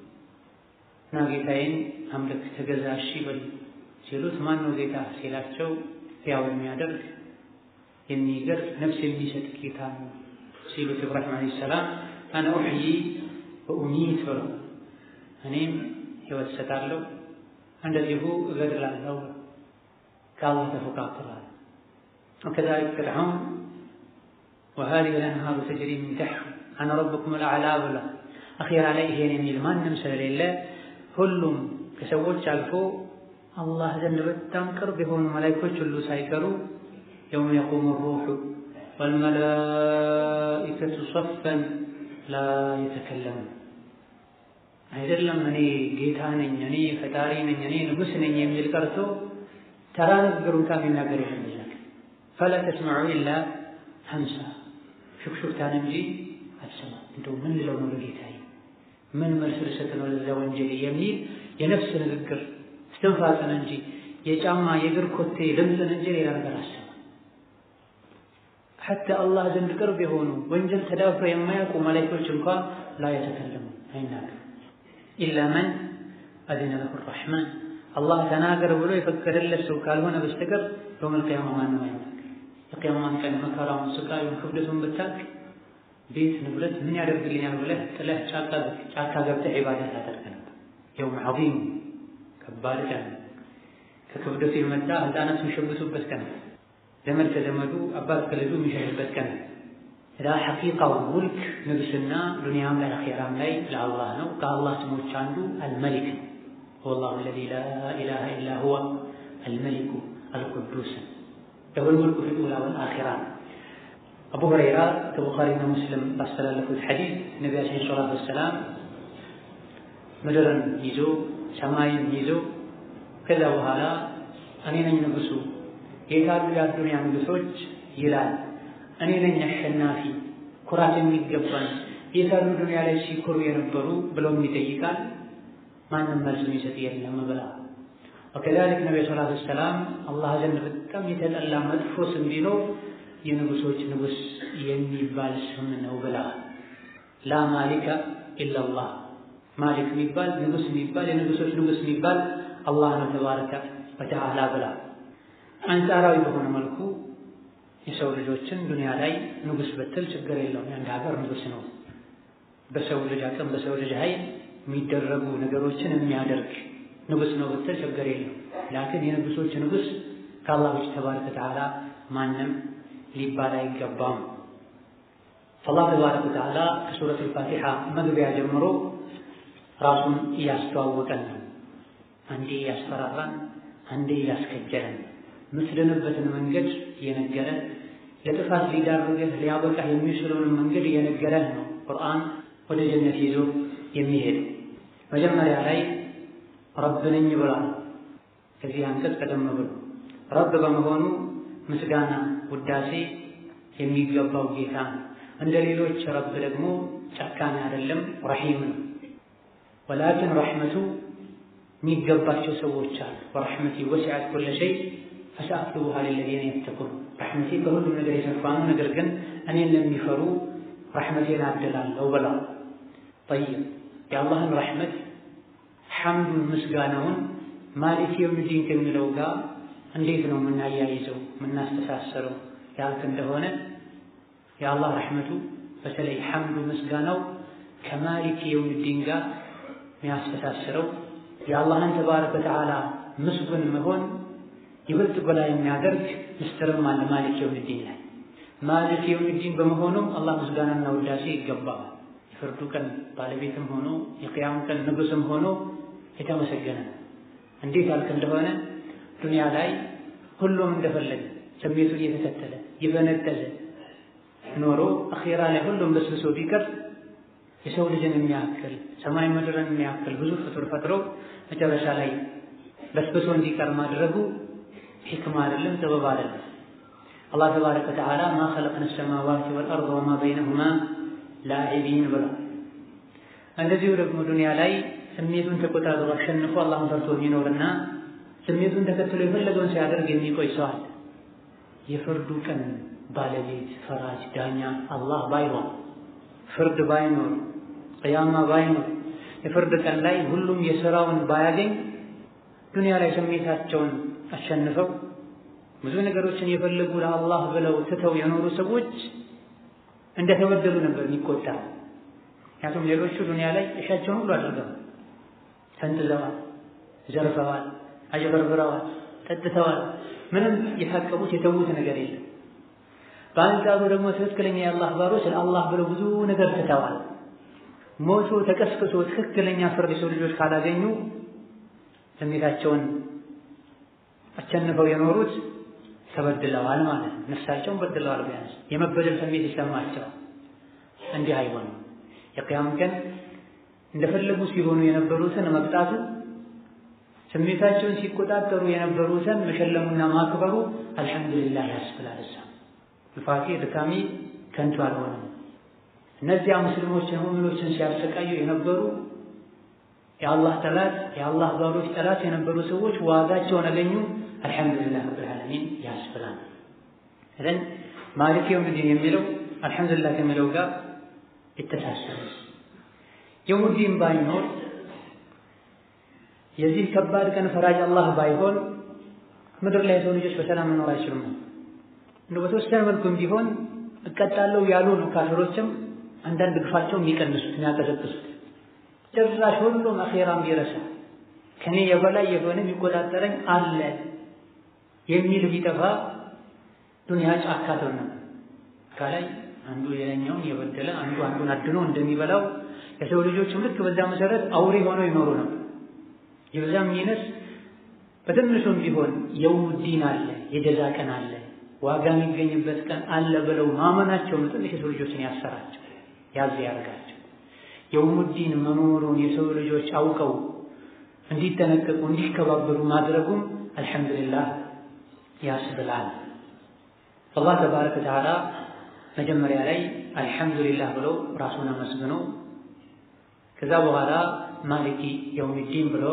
እና ጌታዬን አምልክ ተገዛ እሺ በል ሲሉት ማን ነው ጌታ ሲላቸው ሕያው የሚያደርግ የሚገር ነፍስ የሚሰጥ ጌታ ነው ሲሉት ኢብራሂም ዓለይሂ ሰላም አነ ኡሕዪ ወኡሚት ብለው እኔም ሕይወት እሰጣለሁ እንደዚሁ እገድላለሁ ከአላህ ተፎካክሯል። ወከዛሊከ ፍርዓውን ወሃዚሂ አልአንሃሩ ተጅሪ ሚን ተሕቲ አነ ረብኩም አልአዕላ ብላ አኼራ ላይ ይሄን የሚል ማንም ስለሌለ ሁሉም ከሰዎች አልፎ አላህ ዘንድ በጣም ቅርብ የሆኑ መላኢኮች ሁሉ ሳይቀሩ የውመ የቁሙ ሩሑ ወልመላኢከቱ ሰፈን ላ የተከለሙ አይደለም እኔ ጌታ ነኝ፣ እኔ ፈጣሪ ነኝ፣ እኔ ንጉሥ ነኝ የሚል ቀርቶ ተራ ንግግር እንኳን የሚናገር የለም። ይላል ፈላ ተስመዑ ኢላ ሀምሳ ሹክሹክታን እንጂ አትሰማም። እንደው ምን ልለው ነው ለጌታዬ፣ ምን መልስ ልሰጥ ነው ለዛ ወንጀል የሚል የነፍስ ንግግር እስትንፋስን እንጂ የጫማ የእግር ኮቴ ድምፅን እንጂ ሌላ ነገር አሰማ። ሐታ አላህ ዘንድ ቅርብ የሆኑ ወንጀል ተዳፍረው የማያውቁ መላእክቶች እንኳን ላ የተከለሙ አይናገሩ ኢላ መን አዚነ ለሁ ረሕማን አላህ ተናገር ብሎ የፈቀደለት ሰው ካልሆነ በስተቀር የውመል ቂያማ ማንም አይናገር። የቂያማን ቀን መከራውን፣ ስቃዩን፣ ክብደቱን ብታውቅ ቤት ንብረት ምን ያደርግልኛል ብለህ ጥለህ ጫካ ገብተህ ዒባዳ ታደርግ ነበር። የውም ዐዚም ከባድ ቀን ከክብደቱ የመጣ ህፃናት የሚሸብቱበት ቀን፣ ዘመድ ከዘመዱ አባት ከልጁ የሚሸሽበት ቀን። ላ ሐቂቃው ሙልክ ንግስና ዱንያም ላይ አኼራም ላይ ለአላህ ነው። ከአላህ ስሞች አንዱ አልመሊክ ነው። ወላሁ አለዚ ላ ኢላሃ ኢላ ሁወ አልመሊኩ አልቁዱስ ለሁል ሙልኩ ፊል ኡላ ወል አኺራ ነው። አቡ ሁረይራ ከቡኻሪና ሙስሊም ባስተላለፉት ሐዲስ ነቢያችን ሰላቱ ወሰላም ምድርን ይዞ ሰማይን ይዞ ከዛ በኋላ እኔ ነኝ ንጉሱ የታሉ የአዱንያ ንጉሶች ይላል። እኔ ነኝ አሸናፊ ኩራት የሚገባን የታሉ ዱንያ ላይ ሲኮሩ የነበሩ ብለውም ይጠይቃል። ማንም መልስ የሚሰጥ የለም ብላ ወከዛሊክ ነቢዩ ሰላቱ ወሰላም አላህ ዘንድ በጣም የተጠላ መጥፎ ስም ቢኖር የንጉሶች ንጉስ የሚባል ስም ነው ብላ ላ ማሊከ ኢላላህ ማሊክ የሚባል ንጉስ የሚባል የንጉሶች ንጉስ የሚባል አላህ ነው ተባረከ ወተዓላ ብላ አንጻራዊ በሆነ መልኩ የሰው ልጆችን ዱንያ ላይ ንጉስ ብትል ችግር የለውም። የአንድ ሀገር ንጉስ ነው። በሰው ልጅ አቅም በሰው ልጅ ኃይል የሚደረጉ ነገሮችን የሚያደርግ ንጉስ ነው ብትል ችግር የለውም። ላኪን የንጉሶች ንጉስ ከአላህ ውጭ ተባረከ ወተዓላ ማንም ሊባል አይገባም። አላህ ተባረከ ወተዓላ ከሱረቱል ፋቲሓ መግቢያ ጀምሮ ራሱን እያስተዋወቀን ነው። አንዴ እያስፈራራን፣ አንዴ እያስከጀለን የምትድንበትን መንገድ እየነገረን ለጥፋት ሊዳርግህ ሊያበቃህ የሚችለውን መንገድ እየነገረህ ነው ቁርአን ወደ ጀነት ይዞ የሚሄድ መጀመሪያ ላይ ረብ ነኝ ብሏል። ከዚህ አንቀጽ ቀደም ብሎ ረብ በመሆኑ ምስጋና ውዳሴ የሚገባው ጌታ ነው። እንደ ሌሎች ረብ ደግሞ ጨካኝ አይደለም፣ ረሒም ነው። ወላኪን ረሕመቱ የሚገባቸው ሰዎች አሉ። ወረሕመቲ ወሲዐት ኩለ ሸይ ፈሰአክቱቡሃ ሊለዚነ የተቁን ረሕመቴ ከሁሉም ነገር የሰፋ ነው፣ ነገር ግን እኔን ለሚፈሩ ረሕመቴን አድላለሁ ብላ ጠይብ የአላህን ረሕመት ሐምዱን ምስጋናውን ማሊክ የውሚዲን ከሚለው ጋር እንዴት ነው የምናያይዘው የምናስተሳሰረው ያልክ እንደሆነ የአላህ ረሕመቱ በተለይ ሐምዱ ምስጋናው ከማሊክ የውሚዲን ጋር የሚያስተሳስረው የአላህን ተባረከ ወተዓላ ምስጉን መሆን ይበልጥ ጎላ የሚያደርግ ምስጢርም አለ ማሊክ የውሚዲን ላይ ማሊክ የውሚዲን በመሆኑም አላህ ምስጋናና ውዳሴ ይገባዋል። የፍርዱ ቀን ባለቤትም ሆኖ የቅያም ቀን ንጉስም ሆኖ የተመሰገነ ነው። እንዴት አልክ እንደሆነ ዱንያ ላይ ሁሉም እንደፈለገ ስሜቱን እየተከተለ እየፈነጠዘ ኖሮ አኼራ ላይ ሁሉም በስብሶ ቢቀር የሰው ልጅን የሚያክል ሰማይ ምድርን የሚያክል ብዙ ፍጡር ፈጥሮ መጨረሻ ላይ በስብሶ እንዲቀር ማድረጉ ሒክማ አይደለም፣ ጥበብ አይደለም። አላህ ተባረከ ወተዓላ ማ ኸለቅነ ሰማዋት ወልአርድ ወማ በይነሁማ ላዒቢን ብሏል። እንደዚሁ ደግሞ ዱንያ ላይ ስሜቱን ተቆጣጥሮ አሸንፎ አላህን ፈርቶ የሚኖርና ስሜቱን ተከትሎ የፈለገውን ሲያደርግ የሚቆይ ሰው አለ። የፍርዱ ቀን ባለቤት ፈራጅ ዳኛ አላህ ባይሆን ፍርድ ባይኖር ቅያማ ባይኖር የፍርድ ቀን ላይ ሁሉም የሥራውን ባያገኝ ዱንያ ላይ ስሜታቸውን አሸንፈው ብዙ ነገሮችን የፈለጉ ለአላህ ብለው ትተው የኖሩ ሰዎች እንደተበደሉ ነበር የሚቆጣ። ምክንያቱም ሌሎቹ ዱንያ ላይ እሻቸውን ሁሉ አድርገዋል፣ ተንጥዘዋል፣ ዘርፈዋል፣ አጭበርብረዋል፣ ጠጥተዋል። ምንም የታቀቡት የተዉት ነገር የለም። በአንጻሩ ደግሞ ትክክለኛ የአላህ ባሮች ለአላህ ብለው ብዙ ነገር ትተዋል። ሞቶ ተቀስቅሶ ትክክለኛ ፍርድ የሰው ልጆች ካላገኙ ስሜታቸውን አሸንፈው የኖሩት ተበድለዋል ማለት ነው። ነፍሳቸውን በድለዋል። ቢያንስ የመበደል ስሜት ይሰማቸዋል። እንዲህ አይሆንም። የቅያም ቀን እንደፈለጉ ሲሆኑ የነበሩትን መቅጣቱ፣ ስሜታቸውን ሲቆጣጠሩ የነበሩትን መሸለሙና ማክበሩ አልሐምዱሊላህ ያስብላል። እዛ ልፋቴ ድካሜ ከንቱ አልሆነም። እነዚያ ሙስሊሞችን ሙእሚኖችን ሲያሰቃዩ የነበሩ የአላህ ጠላት የአላህ ባሮች ጠላት የነበሩ ሰዎች ዋጋቸውን አገኙ። አልሐምዱሊላህ ረብል ዓለሚን ያስብላል። እዘን ማሊክ የውሚዲን የሚለው አልሐምዱሊላህ ከሚለው ጋር የተሳሰረ የውሚዲን ባይኖር የዚህ ከባድ ቀን ፈራጅ አላህ ባይሆን ምድር ላይ የሰው ልጆች በሰላም መኖር አይችሉም። እንደው በተወሰነ መልኩም ቢሆን እቀጣለሁ ያሉ ነው ካፊሮችም አንዳንድ ግፋቸው የሚቀንሱት የሚያቀዘቅሱት ጭራሽ ሁሉም አኼራም ቢረሳ ከኔ የበላይ የሆነ የሚቆጣጠረኝ አለ የሚል ቢጠፋ ዱንያ ጫካ ትሆን ነበር። ከላይ አንዱ ሌላኛውን የበደለ አንዱ አንዱን አድኖ እንደሚበላው የሰው ልጆችም ልክ በዛ መሰረት አውሬ ሆነው ይኖሩ ነበር። ይብዛም ይነስ በትንሹም ቢሆን የውሙዲን አለ፣ የጀዛ ቀን አለ፣ ዋጋ የሚገኝበት ቀን አለ ብለው ማመናቸውን ትንሽ የሰው ልጆችን ያሰራቸው ያዝ ያደርጋቸው። የውሙዲን መኖሩን የሰው ልጆች አውቀው እንዲጠነቀቁ እንዲከባበሩ ማድረጉም አልሐምዱሊላህ ያስብላል። አላህ ተባረከ ወተዓላ መጀመሪያ ላይ አልሐምዱሊላህ ብሎ ራሱን አመስግኖ ከዛ በኋላ ማሊኪ የውሚዲን ብሎ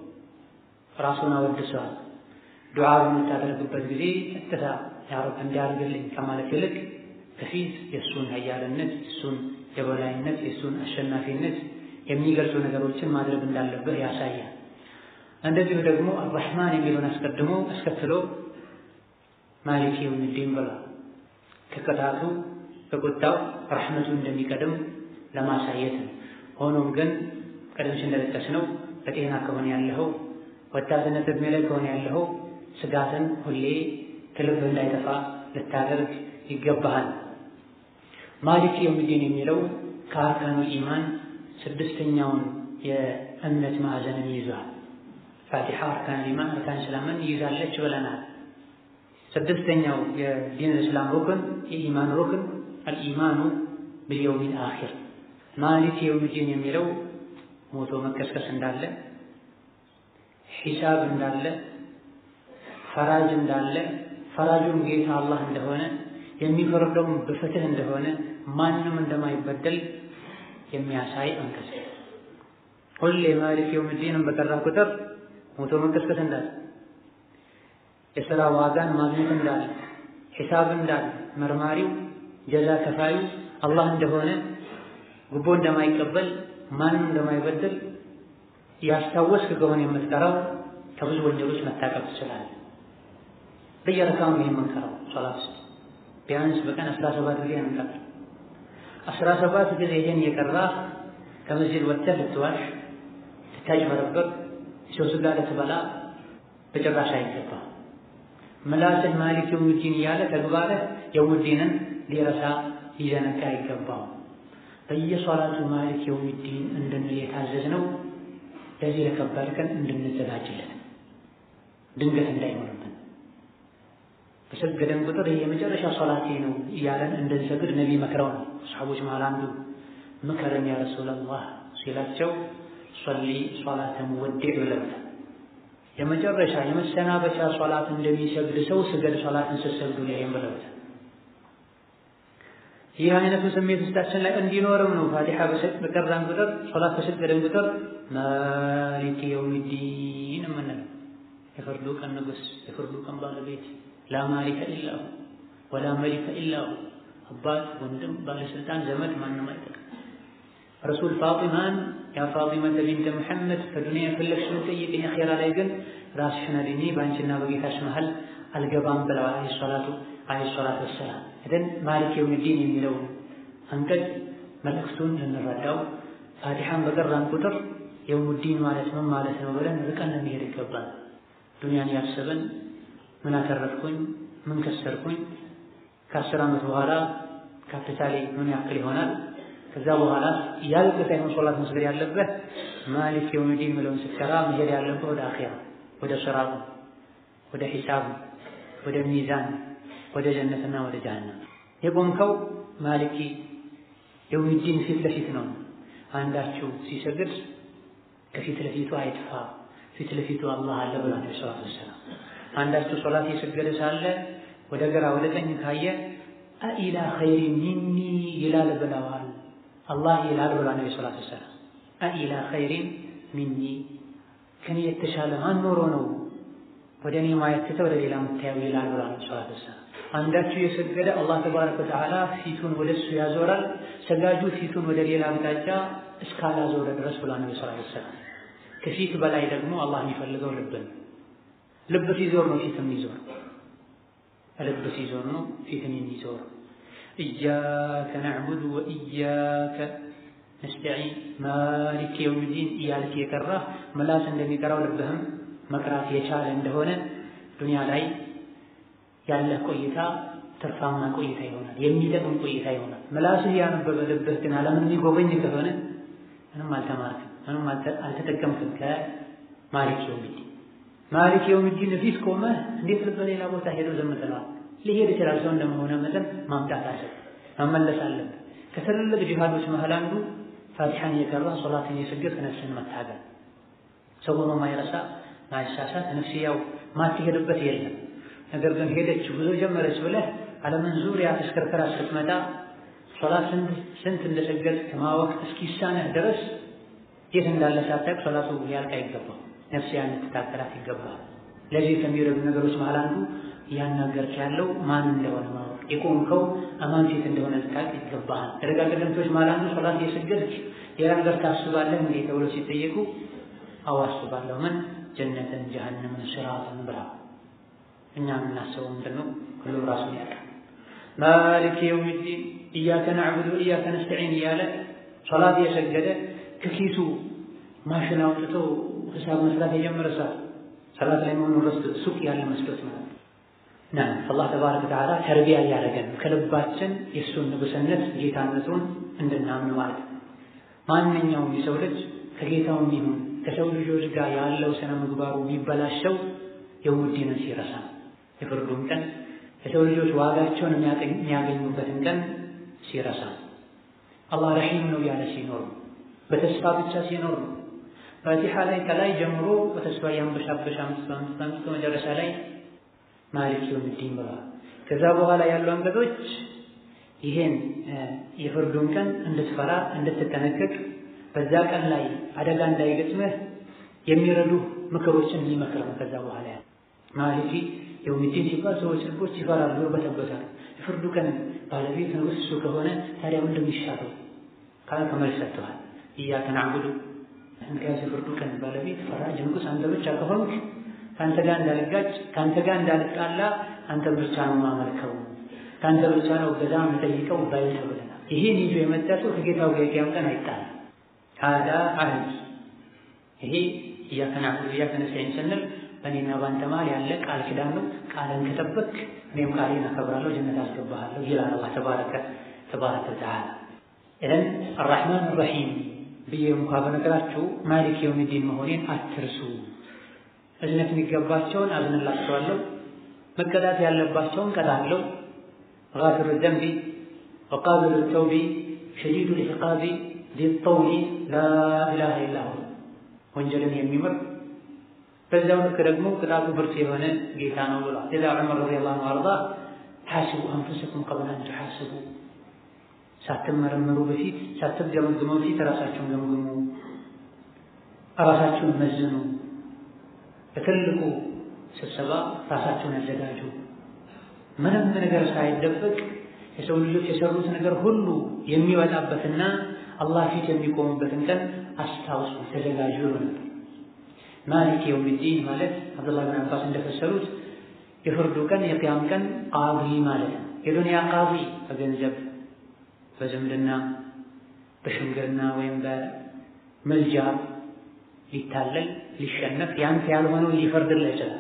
ራሱን አወድሰዋል። ዱዓ በምታደርግበት ጊዜ ቀጥታ ያ ረብ እንዲያርግልኝ ከማለት ይልቅ ከፊት የእሱን ኃያልነት የእሱን የበላይነት የእሱን አሸናፊነት የሚገልጹ ነገሮችን ማድረግ እንዳለብህ ያሳያል። እንደዚሁ ደግሞ አራሕማን የሚለውን አስቀድሞ አስከትሎ ማሊክ የውሚዲን ብሏል። ከቅጣቱ ከቁጣው ረሕመቱ እንደሚቀድም ለማሳየት ነው። ሆኖም ግን ቀደም ሲል እንደጠቀስነው በጤና ከሆነ ያለኸው ወጣትነት ዕድሜ ላይ ከሆነ ያለኸው ስጋትን ሁሌ ከልብ እንዳይጠፋ ልታደርግ ይገባሃል። ማሊክ የውሚዲን የሚለው ከአርካኑ ኢማን ስድስተኛውን የእምነት ማዕዘንን ይዟል። ፋቲሓ አርካን ኢማን አርካን እስላምን ይይዛለች ብለናል። ስድስተኛው የዲን እስላም ሩክን የኢማን ሩክን አልኢማኑ ብልየውሚል አኺር ማሊክ የውሚዲን የሚለው ሞቶ መቀስቀስ እንዳለ ሒሳብ እንዳለ ፈራጅ እንዳለ ፈራጁም ጌታ አላህ እንደሆነ የሚፈርደውም በፍትህ እንደሆነ ማንም እንደማይበደል የሚያሳይ አንቀጽ። ሁሌ ማሊክ የውሚዲንን በቀራ ቁጥር ሞቶ መቀስቀስ እንዳለ የሥራ ዋጋን ማግኘት እንዳለ ሒሳብ እንዳለ መርማሪው ጀዛ ከፋዩ አላህ እንደሆነ ጉቦ እንደማይቀበል ማንም እንደማይበድል ያስታወስክ ከሆነ የምትቀራው ከብዙ ወንጀሎች መታቀብ ትችላለህ። በየረካሙ ይሄን መንከራው ሶላት ውስጥ ቢያንስ በቀን አስራ ሰባት ጊዜ እንቀር። አስራ ሰባት ጊዜ ይሄን እየቀራ ከመስጂድ ወጥተህ ልትዋሽ፣ ልታጭበረበር፣ ሰው ስጋ ልትበላ በጭራሽ አይገባም። ምላስህ ማሊክ የውሚዲን እያለ ተግባርህ የውሚዲንን ሊረሳ ሊዘነጋ አይገባም። በየሶላቱ ማሊክ የውሚዲን እንድንል የታዘዝነው ለዚህ ለከባድ ቀን እንድንዘጋጅለት ድንገት እንዳይሆንብን በሰገደን ቁጥር ይህ የመጨረሻ ሶላቴ ነው እያለን እንድንሰግድ ነቢ መክረው ነው። ሰሓቦች መሃል አንዱ ምከረን ያ ረሱላላህ ሲላቸው ሶሊ ሶላተ ሙወዲዕ ብለውታል። የመጨረሻ የመሰናበቻ ሶላት እንደሚሰግድ ሰው ስገድ ሶላትን ስትሰግዱ ላይም ብለውታል። ይህ አይነቱ ስሜት ውስጣችን ላይ እንዲኖርም ነው ፋቲሓ በቀራን ቁጥር ሶላት በሰገደን ቁጥር ማሊክ የውሚዲን የምንለው የፍርዱ ቀን ንጉሥ የፍርዱ ቀን ባለቤት ላ ማሊከ ኢላሁ ወላ መሊከ ኢላሁ አባት፣ ወንድም፣ ባለስልጣን፣ ዘመድ ማንም አይጠቅም። ረሱል ፋጢማን ያ ፋጢመተ ቢንተ ሙሐመድ ከዱንያ የፈለግሽውን ጠይቅኝ፣ አኼራ ላይ ግን ራስሽን አድኜ በአንቺና በጌታሽ መሀል አልገባም ብለዋል። አለይሂ ሰላቱ አለይሂ ሰላቱ ወሰላም። እደን ማሊክ የውሚዲን የሚለውን አንቀጽ መልእክቱን ልንረዳው ፋቲሓን በቀራን ቁጥር የውሙዲን ማለት ምን ማለት ነው ብለን ርቀን ለመሄድ ይገባል። ዱንያን ያሰበን ምን አተረፍኩኝ፣ ምን ከሰርኩኝ፣ ከአስር ዓመት በኋላ ካፒታሌ ምን ያክል ይሆናል፣ ከዛ በኋላ ያልቅ ሳይሆን ሶላት መስገድ ያለበት ማሊክ የውሚዲን የሚለውን ስትሰራ መሄድ ያለበት ወደ አኺራ፣ ወደ ስራቱ፣ ወደ ሒሳቡ፣ ወደ ሚዛን፣ ወደ ጀነትና ወደ ጀሃነም የቆምከው ማሊኪ የውሚዲን ፊት ለፊት ነው። አንዳችሁ ሲሰግድ ከፊት ለፊቱ አይጥፋ፣ ፊት ለፊቱ አላህ አለ ብሏል ነብዩ ሰለላሁ ዐለይሂ ወሰለም። አንዳችሁ ሶላት እየሰገደ ሳለ ወደ ግራ ወደ ቀኝ ካየ አኢላ ኸይሪ ሚኒ ይላል ብለዋል። አላህ ይላል ብሏል ነብዩ ሰለላሁ ዐለይሂ ወሰለም። አኢላ ኸይሪን ሚኒ ከኔ የተሻለ ማን ኖሮ ነው ወደ እኔ ማየት ትተህ ወደ ሌላ የምታየው ይላል ብሏል ሰላት ወሰላም። አንዳችሁ የሰገደ አላህ ተባረከ ወተዓላ ፊቱን ወደ እሱ ያዞራል፣ ሰጋጁ ፊቱን ወደ ሌላ አቅጣጫ እስካላዞረ ድረስ ብሏል ነቢ ሰላት ወሰላም። ከፊት በላይ ደግሞ አላህ የሚፈልገው ልብን ልብ ሲዞር ነው ፊት የሚዞር ልብ ሲዞር ነው ፊትን የሚዞር ኢያከ ነዕቡዱ ወኢያከ ነስተዒን ማሊክ የውሚዲን እያልክ የቀራህ ምላስ እንደሚቀራው ልብህም መቅራት የቻለ እንደሆነ ዱንያ ላይ ያለህ ቆይታ ትርፋማ ቆይታ ይሆናል፣ የሚጠቅም ቆይታ ይሆናል። ምላስህ ያነበበ ልብህ ግን ዓለምን የሚጎበኝ ከሆነ ምንም አልተማርክም፣ ምንም አልተጠቀምክም። ከማሊክ የውሚዲን ማሊክ የውሚዲን ፊት ቆመህ እንዴት ልብ ሌላ ቦታ ሄዶ ዝም ትለዋል? ሊሄድ ይችላል። ሰው እንደመሆነ መጠን ማምጣት አለ መመለስ አለብን። ከትልልቅ ጂሃዶች መሃል አንዱ ፋቲሓን የቀራ ሶላትን የሰገድ ነፍስን መታገል ሰው ሆኖ ማይረሳ ማይሳሳት ነፍስያው ማትሄድበት የለም። ነገር ግን ሄደች ጉዞ ጀመረች ብለህ ዓለምን ዙሪያ ተሽከርከራ ስትመጣ ሶላት ስንት እንደሰገድ ከማወቅ እስኪሳነህ ድረስ የት እንዳለ ሳታውቅ ሶላቱ ሊያልቅ አይገባም። ነፍስያ እንድትታገላት ይገባል። ለዚህ ከሚረዱ ነገሮች መሃል አንዱ እያናገርክ ያለው ማን እንደሆነ ማወቅ የቆምከው አማን ፊት እንደሆነ ልታውቅ ይገባሃል። ደረጋ ቀደምቶች መሃል አንዱ ሶላት የሰገድክ ሌላ ነገር ታስባለህ እንዴ ተብሎ ሲጠየቁ አዎ አስባለሁ። ምን ጀነትን፣ ጀሀነምን፣ ሲራጥን ብላ እኛ የምናስበው ምንድን ነው? ሁሉ ራሱን ያውቃል። ማሊክ የውሚዲን ኢያከ ናዕቡዱ ወኢያከ ነስተዒን እያለ ሶላት የሰገደ ከኪሱ ማሽን አውጥቶ ሂሳብ መስራት የጀመረ ሰው ሰላት ላይ መሆኑ ረስቶ ሱቅ ያለ መስሎት ማለት ና አላህ ተባረከ ወተዓላ ተርቢያ እያደረገን ከልባችን የእሱን ንጉስነት ጌታነቱን እንድናምን ማለት ነው። ማንኛውም የሰው ልጅ ከጌታውም ይሁን ከሰው ልጆች ጋር ያለው ስነ ምግባሩ የሚበላሸው የውዲንን ሲረሳ የፍርዱን ቀን የሰው ልጆች ዋጋቸውን የሚያገኙበትን ቀን ሲረሳ አላህ ረሒም ነው ያለ ሲኖር ነው። በተስፋ ብቻ ሲኖር ነው። ፋቲሓ ላይ ከላይ ጀምሮ በተስፋ ያንበሻበሻ አምስት አምስት አምስት መጨረሻ ላይ ማሊክ የውሚዲን ብለዋል። ከዛ በኋላ ያሉ አንቀጾች ይሄን የፍርዱን ቀን እንድትፈራ እንድትጠነቀቅ በዛ ቀን ላይ አደጋ እንዳይገጥምህ የሚረዱ ምክሮችን የሚመክር ነው። ከዛ በኋላ ያለ ማሊኪ የውሚዲን ሲባል ሰዎች ልቦች ይፈራሉ፣ ይርበተበታሉ። የፍርዱ ቀን ባለቤት ንጉሥ እሱ ከሆነ ታዲያ ምንድን የሚሻለው ካለ ከመልስ ሰጥተዋል። ኢያከ ናዕቡዱ እንግዲያስ የፍርዱ ቀን ባለቤት ፈራጅ ንጉሥ አንተ ብቻ ከሆንክ ከአንተ ጋር እንዳልጋጭ ከአንተ ጋር እንዳልጣላ አንተ ብቻ ነው ማመልከው ከአንተ ብቻ ነው ገዛ የምጠይቀው ባይል ተብለናል። ይሄን ይዞ የመጣ ሰው ከጌታው ጋር የቂያም ቀን አይጣልም። ሀዳ አህድ ይሄ ኢያከ ናዕቡዱ ወኢያከ ነስተዒን ስንል በእኔና በአንተ መሃል ያለ ቃል ኪዳን ነው። ቃልን ከጠበቅ እኔም ቃሌን አከብራለሁ፣ ጀነት አስገባሃለሁ ይላል አላህ ተባረከ ተባረከ ወተዓላ። ኢዘን አራሕማን አራሒም ብዬ እንኳ በነገራችሁ ማሊክ የውሚዲን መሆኔን አትርሱ። እዝነት የሚገባቸውን አዝንላቸዋለሁ፣ መቀጣት ያለባቸውን ቀጣለሁ። ጋፊሩ ዘንቢ ወቃቢሉ ተውቢ ሸዲዱ ልዕቃቢ ዚጠውሊ ላኢላሃ ኢላ ሁ ወንጀልን የሚምር በዛው ልክ ደግሞ ቅጣቱ ብርቱ የሆነ ጌታ ነው ብሏል። ለዛ ዑመር ረዲየላሁ ዐንሁ አርዳ ሓስቡ አንፉሰኩም ቀብለ አን ቱሓስቡ፣ ሳትመረመሩ በፊት ሳትገመግሙ በፊት ራሳችሁን ገምግሙ፣ ራሳችሁን መዝኑ። በትልቁ ስብሰባ ራሳችሁን ያዘጋጁ። ምንም ነገር ሳይደበቅ የሰው ልጆች የሰሩት ነገር ሁሉ የሚወጣበትና አላህ ፊት የሚቆሙበትን ቀን አስታውሱ፣ ተዘጋጁ ነበር። ማሊክ የውሚዲን ማለት አብዱላህ ብን አባስ እንደፈሰሩት የፍርዱ ቀን የቅያም ቀን ቃዲ ማለት ነው። የዱንያ ቃዲ በገንዘብ በዝምድና በሽምግልና ወይም በምልጃ ሊታለል ሊሸነፍ ያንተ ያልሆነው ሊፈርድልህ ይችላል።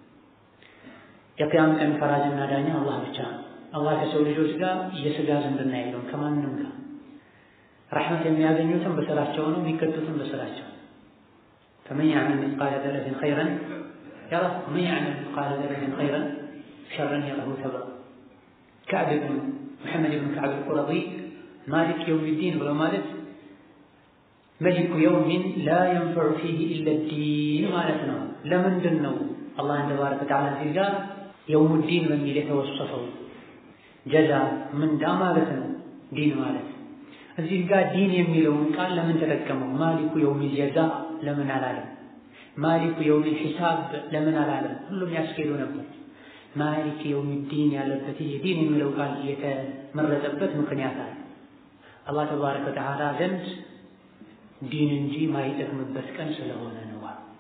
የቅያም ቀን ፈራጅና ዳኛ አላህ ብቻ ነው። አላህ ከሰው ልጆች ጋር የስጋ ዝምድና የለውም ከማንም ጋር። ረሕመት የሚያገኙትም በስራቸው ነው፣ የሚቀጡትም በስራቸው ነው። فمن يعمل مثقال ذرة خيرا يره ومن يعمل مثقال ذرة خيرا شرا يره تبرا كعب بن محمد بن كعب القرظي مالك يوم الدين ولو مالك ملك يوم لا ينفع فيه إلا الدين مالتنا لمن دنو الله تبارك وتعالى في الجار يوم الدين من يتوصفه جزاء من دا مالتنا دين مالت እዚህ ጋር ዲን የሚለውን ቃል ለምን ተጠቀመው? ማሊኩ የውሚል ጀዛ ለምን አላለም? ማሊኩ የውሚል ሒሳብ ለምን አላለም? ሁሉም ያስኬዱ ነበር። ማሊክ የውሚዲን ያለበት ይህ ዲን የሚለው ቃል የተመረጠበት ምክንያት አለ። አላህ ተባረከ ወተዓላ ዘንድ ዲን እንጂ ማይጠቅምበት ቀን ስለሆነ ነው።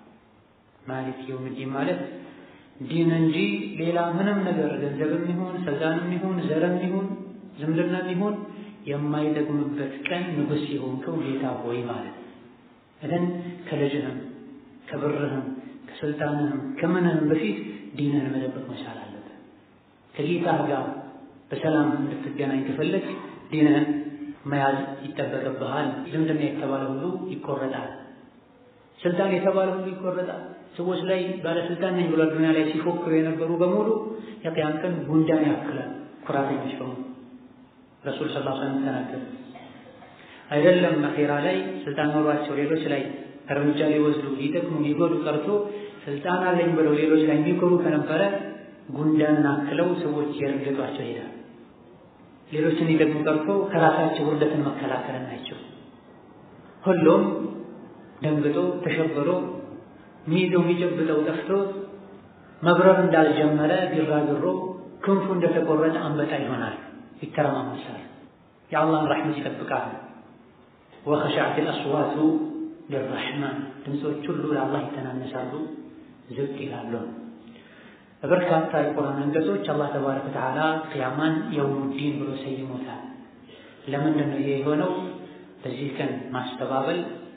ማሊክ የውሚዲን ማለት ዲን እንጂ ሌላ ምንም ነገር ገንዘብም ይሁን ስልጣንም ይሁን ዘርም ይሁን ዝምድናም ይሁን የማይጠቅምበት ቀን ንጉሥ የሆንከው ጌታ ሆይ ማለት እደን ከልጅህም ከብርህም ከስልጣንህም ከምንህም በፊት ዲንህን መጠበቅ መቻል አለብህ። ከጌታህ ጋር በሰላም እንድትገናኝ ከፈለግ ዲንህን መያዝ ይጠበቅብሃል። ዝምድና የተባለ ሁሉ ይቆረጣል። ስልጣን የተባለ ሁሉ ይቆረጣል። ሰዎች ላይ ባለስልጣን ነኝ ብሎ ዱንያ ላይ ሲፎክሩ የነበሩ በሙሉ የቅያም ቀን ጉንዳን ያክላል። ኩራተኞች በሙሉ ረሱል ሰለላሁ ዐለይሂ ወሰለም ተናገሩ። አይደለም አኼራ ላይ ስልጣን ኖሯቸው ሌሎች ላይ እርምጃ ሊወስዱ ሊጠቅሙ ሊጎዱ ቀርቶ ስልጣን አለኝ ብለው ሌሎች ላይ የሚኮሩ ከነበረ ጉንዳን አክለው ሰዎች የረገጧቸው ይሄዳል። ሌሎችን ሊጠቅሙ ቀርቶ ከራሳቸው ውርደትን መከላከል ናቸው። ሁሉም ደንግጦ ተሸብሮ ሚይዘው የሚጨብጠው ጠፍቶ መብረር እንዳልጀመረ ቢራግሮ ክንፉ እንደተቆረጠ አንበጣ ይሆናል፣ ይተረማመሳል። የአላህን ረሕመት ይጠብቃል። ወኸሸዐት አልአስዋቱ ሊረሕማን ድምፆች ሁሉ ለአላህ ይተናነሳሉ፣ ዝቅ ይላሉ። በበርካታ የቁርአን አንቀጾች አላህ ተባረከ ወተዓላ ቅያማን የውሙዲን ብሎ ሰይሞታል። ለምንድን ነው ይሄ የሆነው? በዚህ ቀን ማስተባበል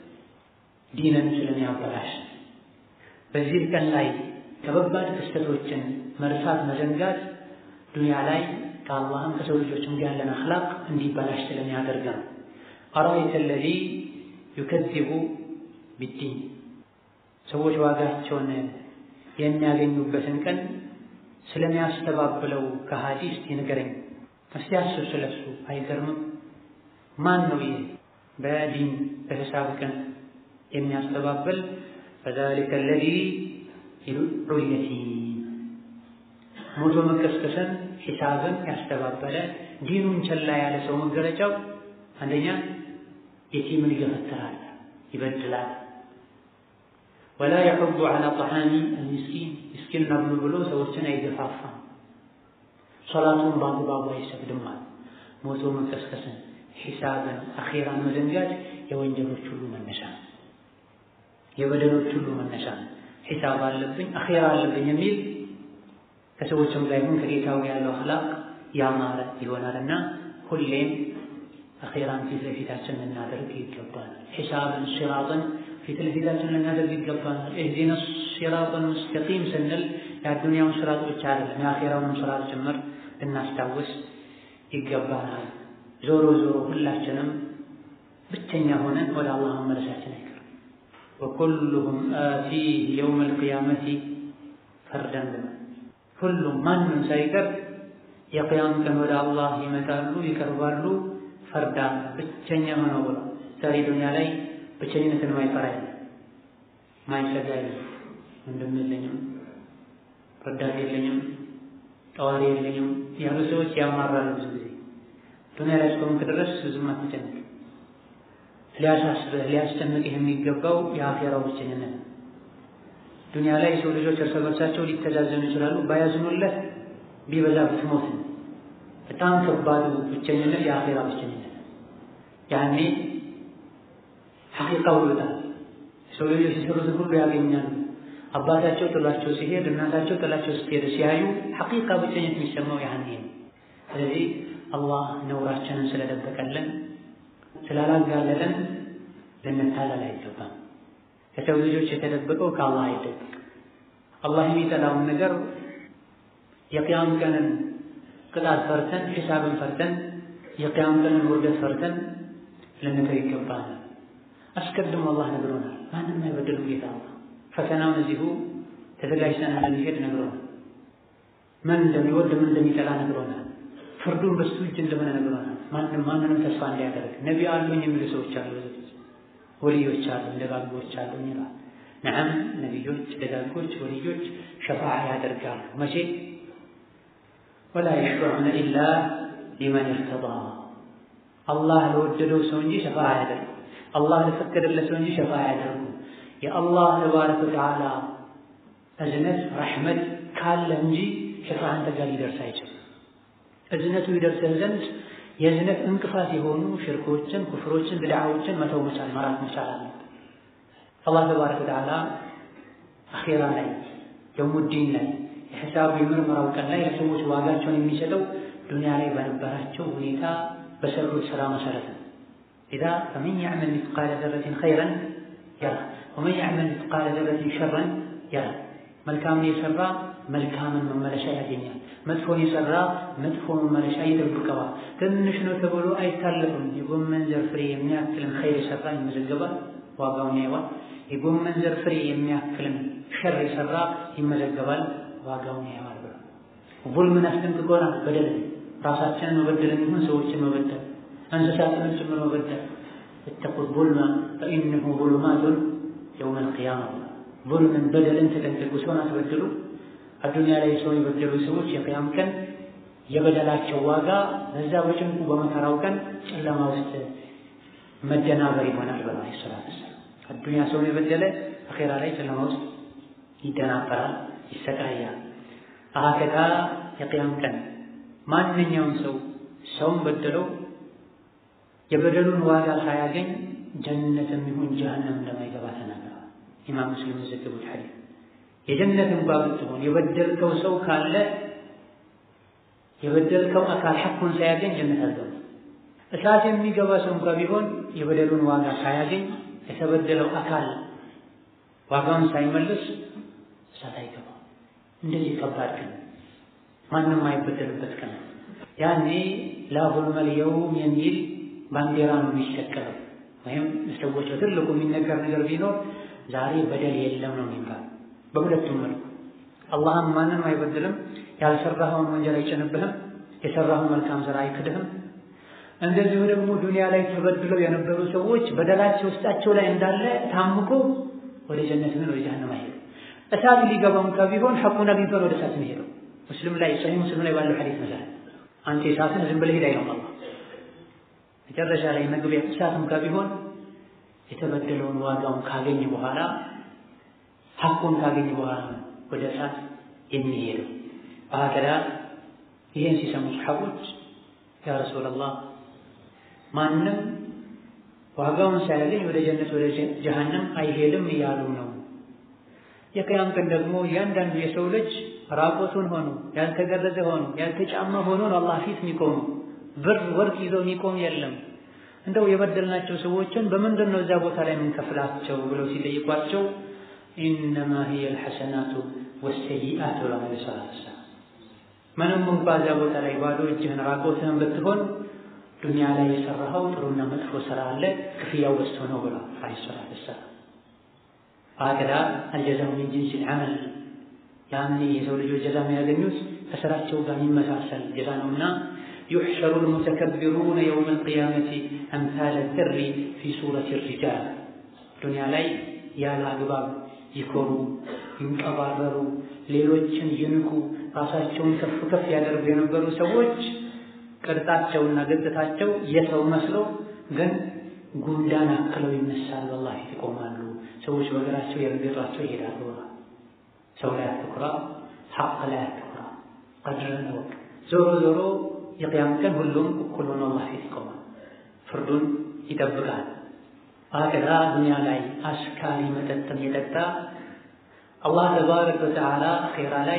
ዲንን ስለሚያበላሽ በዚህ ቀን ላይ ከባባድ ክስተቶችን መርሳት መዘንጋት ዱንያ ላይ ከአላህም ከሰው ልጆችም ጋር ያለን አኽላቅ እንዲበላሽ ስለሚያደርግ ነው። አራአይተ አለዚ ዩከዚቡ ቢዲን ሰዎች ዋጋቸውን የሚያገኙበትን ቀን ስለሚያስተባብለው ከሃዲ እስቲ ንገረኝ፣ እስቲ አስብ ስለሱ። አይገርምም? ማን ነው ይህ በዲን በሂሳብ ቀን የሚያስተባብል? ፈዛሊከ አለዚ ይዱዑ ልየቲም ሞቶ መቀስቀስን ሂሳብን ያስተባበለ ዲኑን ቸላ ያለ ሰው መገለጫው አንደኛ የቲምን ይገፈትራል፣ ይበድላል። ወላ የሑዱ ዐላ ጠዓሚ አልሚስኪን ምስኪን ነብሉ ብሎ ሰዎችን አይገፋፋም። ሶላቱን በአግባቡ አይሰግድማል። ሞቶ መቀስቀስን፣ ሂሳብን፣ አኼራን መዘንጋት የወንጀሎች ሁሉ መነሻ ነው። የበደሎች ሁሉ መነሻ ነው። ሂሳብ አለብኝ አኼራ አለብኝ የሚል ከሰዎችም ጋር ይሁን ከጌታው ያለው አኽላቅ ያማረ ይሆናልና ሁሌም አኼራን ፊት ለፊታችን ልናደርግ ይገባል። ሒሳብን ሲራጥን ፊት ለፊታችን ልናደርግ ይገባል። እህዲነ ሲራጥን ሙስተቂም ስንል የአዱንያውን ስራጥ ብቻ አይደለም የአኼራውን ስራጥ ጭምር ልናስታውስ ይገባናል። ዞሮ ዞሮ ሁላችንም ብቸኛ ሆነን ወደ አላህ መመለሳችን አይቀርም። ወኩሉሁም አቲህ የውም አልቅያመቲ ፈርደን ብለን ሁሉም ማንም ሳይቀር የቅያም ቀን ወደ አላህ ይመጣሉ ይቀርባሉ፣ ፈርዳ ብቸኛ ሆነው ብሎ ዛሬ ዱንያ ላይ ብቸኝነትን ማይፈራ የለም፣ ማይሰጋ የለም። ወንድም የለኝም፣ ረዳት የለኝም፣ ጠዋሪ የለኝም ያሉ ሰዎች ያማራሉ። ብዙ ጊዜ ዱንያ ላይ እስከሆንክ ድረስ ብዙም አትጨነቅ። ሊያሳስብህ ሊያስጨንቅህ የሚገባው የአኼራው ብቸኝነት ነው። ዱንያ ላይ የሰው ልጆች እርስ በርሳቸው ሊተዛዘኑ ይችላሉ። ባያዝኑለት ቢበዛ ብትሞት ነው። በጣም ከባዱ ብቸኝነት የአኼራ ብቸኝነት። ያኔ ሐቂቃው ይወጣል። የሰው ልጆች የሰሩትን ሁሉ ያገኛሉ። አባታቸው ጥላቸው ሲሄድ፣ እናታቸው ጥላቸው ስትሄድ ሲያዩ ሐቂቃ ብቸኝነት የሚሰማው ያኔ ነው። ስለዚህ አላህ ነውራችንን ስለደበቀልን ስላላጋለጠን ልንታለል አይገባም። ከሰው ልጆች የተደበቀው ከአላህ አይደበቅ። አላህ የሚጠላውን ነገር የቅያም ቀንን ቅጣት ፈርተን ሒሳብን ፈርተን የቅያም ቀንን ውርደት ፈርተን ልንተው ይገባል። አስቀድሞ አላህ ነግሮናል። ማንም አይበድልም ጌታ አላህ ፈተናውን እዚሁ ተዘጋጅተን እንድንሄድ ነግሮናል። ምን እንደሚወድ ምን እንደሚጠላ ነግሮናል። ፍርዱን በሱ እጅ እንደሆነ ነግሮናል። ማንም ማንንም ተስፋ እንዲያደርግ ነቢ አሉኝ የሚሉ ሰዎች አሉ ወልዮች አሉ፣ ደጋጎች አሉ ይላል። ነዓም ነቢዮች፣ ደጋጎች፣ ወልዮች ሸፋዓ ያደርጋሉ። መቼ ወላ የሽፈዑነ ኢላ ሊመን እርተዳ አላህ ለወደደው ሰው እንጂ ሸፋ አያደርጉ። አላህ ለፈቀደለት ሰው እንጂ ሸፋ አያደርጉ። የአላህ ተባረከ ወተዓላ እዝነት ረሕመት ካለ እንጂ ሸፋ አንተ ጋር ሊደርስ አይችልም። እዝነቱ ይደርስህ ዘንድ የእዝነት እንቅፋት የሆኑ ሽርኮችን፣ ኩፍሮችን፣ ብድዓዎችን መተው መቻል መራት መቻል አለ። አላህ ተባረከ ወተዓላ አኼራ ላይ የውሙዲን ላይ የሒሳብ የምርመራው ቀን ላይ ለሰዎች ዋጋቸውን የሚሰጠው ዱንያ ላይ በነበራቸው ሁኔታ በሰሩት ስራ መሰረት ነው። ኢዛ ፈመን ያዕመል ሚስቃለ ዘረትን ኸይረን የራ ወመን ያዕመል ሚስቃለ ዘረትን ሸረን የራ። መልካምን የሰራ መልካምን መመለሻ ያገኛል። መጥፎን የሰራ መጥፎ መመለሻ ይጠብቀዋል። ትንሽ ነው ተብሎ አይታለፍም። የጎመን ዘር ፍሬ የሚያክልን ኸይር የሰራ ይመዘገባል፣ ዋጋውን ያየዋል። የጎመን ዘር ፍሬ የሚያክልን ሸር የሰራ ይመዘገባል፣ ዋጋውን ያየዋል ብሎ ዙልምን አስጠንቅቆናል። በደል ራሳችንን መበደልን ይሁን ሰዎችን መበደል እንስሳትን ጭምር መበደል እተቁ ዙልመ ፈኢነሁ ዙሉማቱን የውመል ቂያማ ዙልምን በደልን ተጠንቀቁ፣ ሰውን አትበድሉ። አዱንያ ላይ ሰውን የበደሉ ሰዎች የቅያም ቀን የበደላቸው ዋጋ በዛ በጭንቁ በመከራው ቀን ጨለማ ውስጥ መደናበር ይሆናል ብለዋል ሰላት አዱንያ ሰውን የበደለ አኼራ ላይ ጨለማ ውስጥ ይደናበራል፣ ይሰቃያል። አሀከታ የቅያም ቀን ማንኛውም ሰው ሰውን በደለው የበደሉን ዋጋ ሳያገኝ ጀነትም ይሁን ጀሀነም እንደማይገባ ተናግረዋል። ኢማም ሙስሊም የዘገቡት ሐዲስ የጀነት እንኳ ብትሆን የበደልከው ሰው ካለ የበደልከው አካል ሐቁን ሳያገኝ ጀነት አልገባ። እሳት የሚገባ ሰው እንኳ ቢሆን የበደሉን ዋጋ ሳያገኝ የተበደለው አካል ዋጋውን ሳይመልስ እሳት አይገባም። እንደዚህ ከባድ ቀን ማንም አይበደልበት ቀን ያኔ ላ ዙልመል የውም የሚል ባንዲራ ነው የሚሸቀለው። ወይም ሰዎች በትልቁ የሚነገር ነገር ቢኖር ዛሬ በደል የለም ነው የሚባል። በሁለቱም መልኩ አላህም ማንም አይበድልም፣ ያልሰራኸውን ወንጀል አይጭንብህም፣ የሰራኸውን መልካም ስራ አይክድህም። እንደዚሁ ደግሞ ዱንያ ላይ ተበድለው የነበሩ ሰዎች በደላቸው ውስጣቸው ላይ እንዳለ ታምቆ ወደ ጀነት ምን ወደ ጀሃነም አይሄዱም። እሳት ሊገባ እንኳ ቢሆን ሐቁን አግኝቶ ወደ እሳት የሚሄደው ሙስሊም ላይ ሰሒህ ሙስሊም ላይ ባለው ሐዲስ መሰረት አንተ እሳትን ዝም ብለህ ሂድ አይልም አላህ። መጨረሻ ላይ መግቢያ እሳት እንኳ ቢሆን የተበደለውን ዋጋውን ካገኘ በኋላ ሐቁን ካገኘ በኋላ ወደ እሳት የሚሄደው። በሀከዳ ይህን ሲሰሙ ሰሓቦች ያ ረሱላላህ ማንም ዋጋውን ሳያገኝ ወደ ጀነት ወደ ጀሃነም አይሄድም እያሉ ነው። የቅያም ቀን ደግሞ እያንዳንዱ የሰው ልጅ ራቆቱን ሆኖ ያልተገረዘ ሆኖ ያልተጫማ ሆኖ ነው አላህ ፊት የሚቆሙ። ብር ወርቅ ይዘው የሚቆም የለም። እንደው የበደልናቸው ሰዎችን በምንድን ነው እዛ ቦታ ላይ የምንከፍላቸው ብለው ሲጠይቋቸው ኢነማ ሂየ ልሐሰናቱ ወሰይአቱ ለሆነ ሰላት ምንም እንኳ እዛ ቦታ ላይ ባዶ እጅህን ራቆትህን ብትሆን ዱንያ ላይ የሰራኸው ጥሩና መጥፎ ስራ አለ፣ ክፍያው በዝቶ ነው ብሏል ዓለይሂ ሰላቱ ወሰላም። ሀከዛ አልጀዛኡ ሚን ጂንሲል ዐመል ያኔ የሰው ልጆች ጀዛ የሚያገኙት ከስራቸው ጋር የሚመሳሰል ጀዛ ነውና ዩሕሸሩ ልሙተከቢሩነ የውመ ልቅያመቲ አምሳለ ድሪ ፊ ሱረት ሪጃል ዱንያ ላይ ያለ አግባብ ይኮሩ፣ ይንቀባረሩ፣ ሌሎችን ይንቁ፣ ራሳቸውን ከፍ ከፍ ያደርጉ የነበሩ ሰዎች ቅርጻቸውና ገጽታቸው የሰው መስሎ ግን ጉንዳን አክለው ይነሳሉ። አላህ ፊት ይቆማሉ። ሰዎች በእግራቸው የረገጧቸው ይሄዳሉ። ሰው ላይ አትኩራ፣ ሐቅ ላይ አትኩራ፣ ቀድርን እወቅ። ዞሮ ዞሮ የቅያም ቀን ሁሉም እኩል ሆኖ አላህ ፊት ይቆማል፣ ፍርዱን ይጠብቃል። አገራ ዱንያ ላይ አስካሪ መጠጥም የጠጣ አላህ ተባረከ ወተዓላ አኼራ ላይ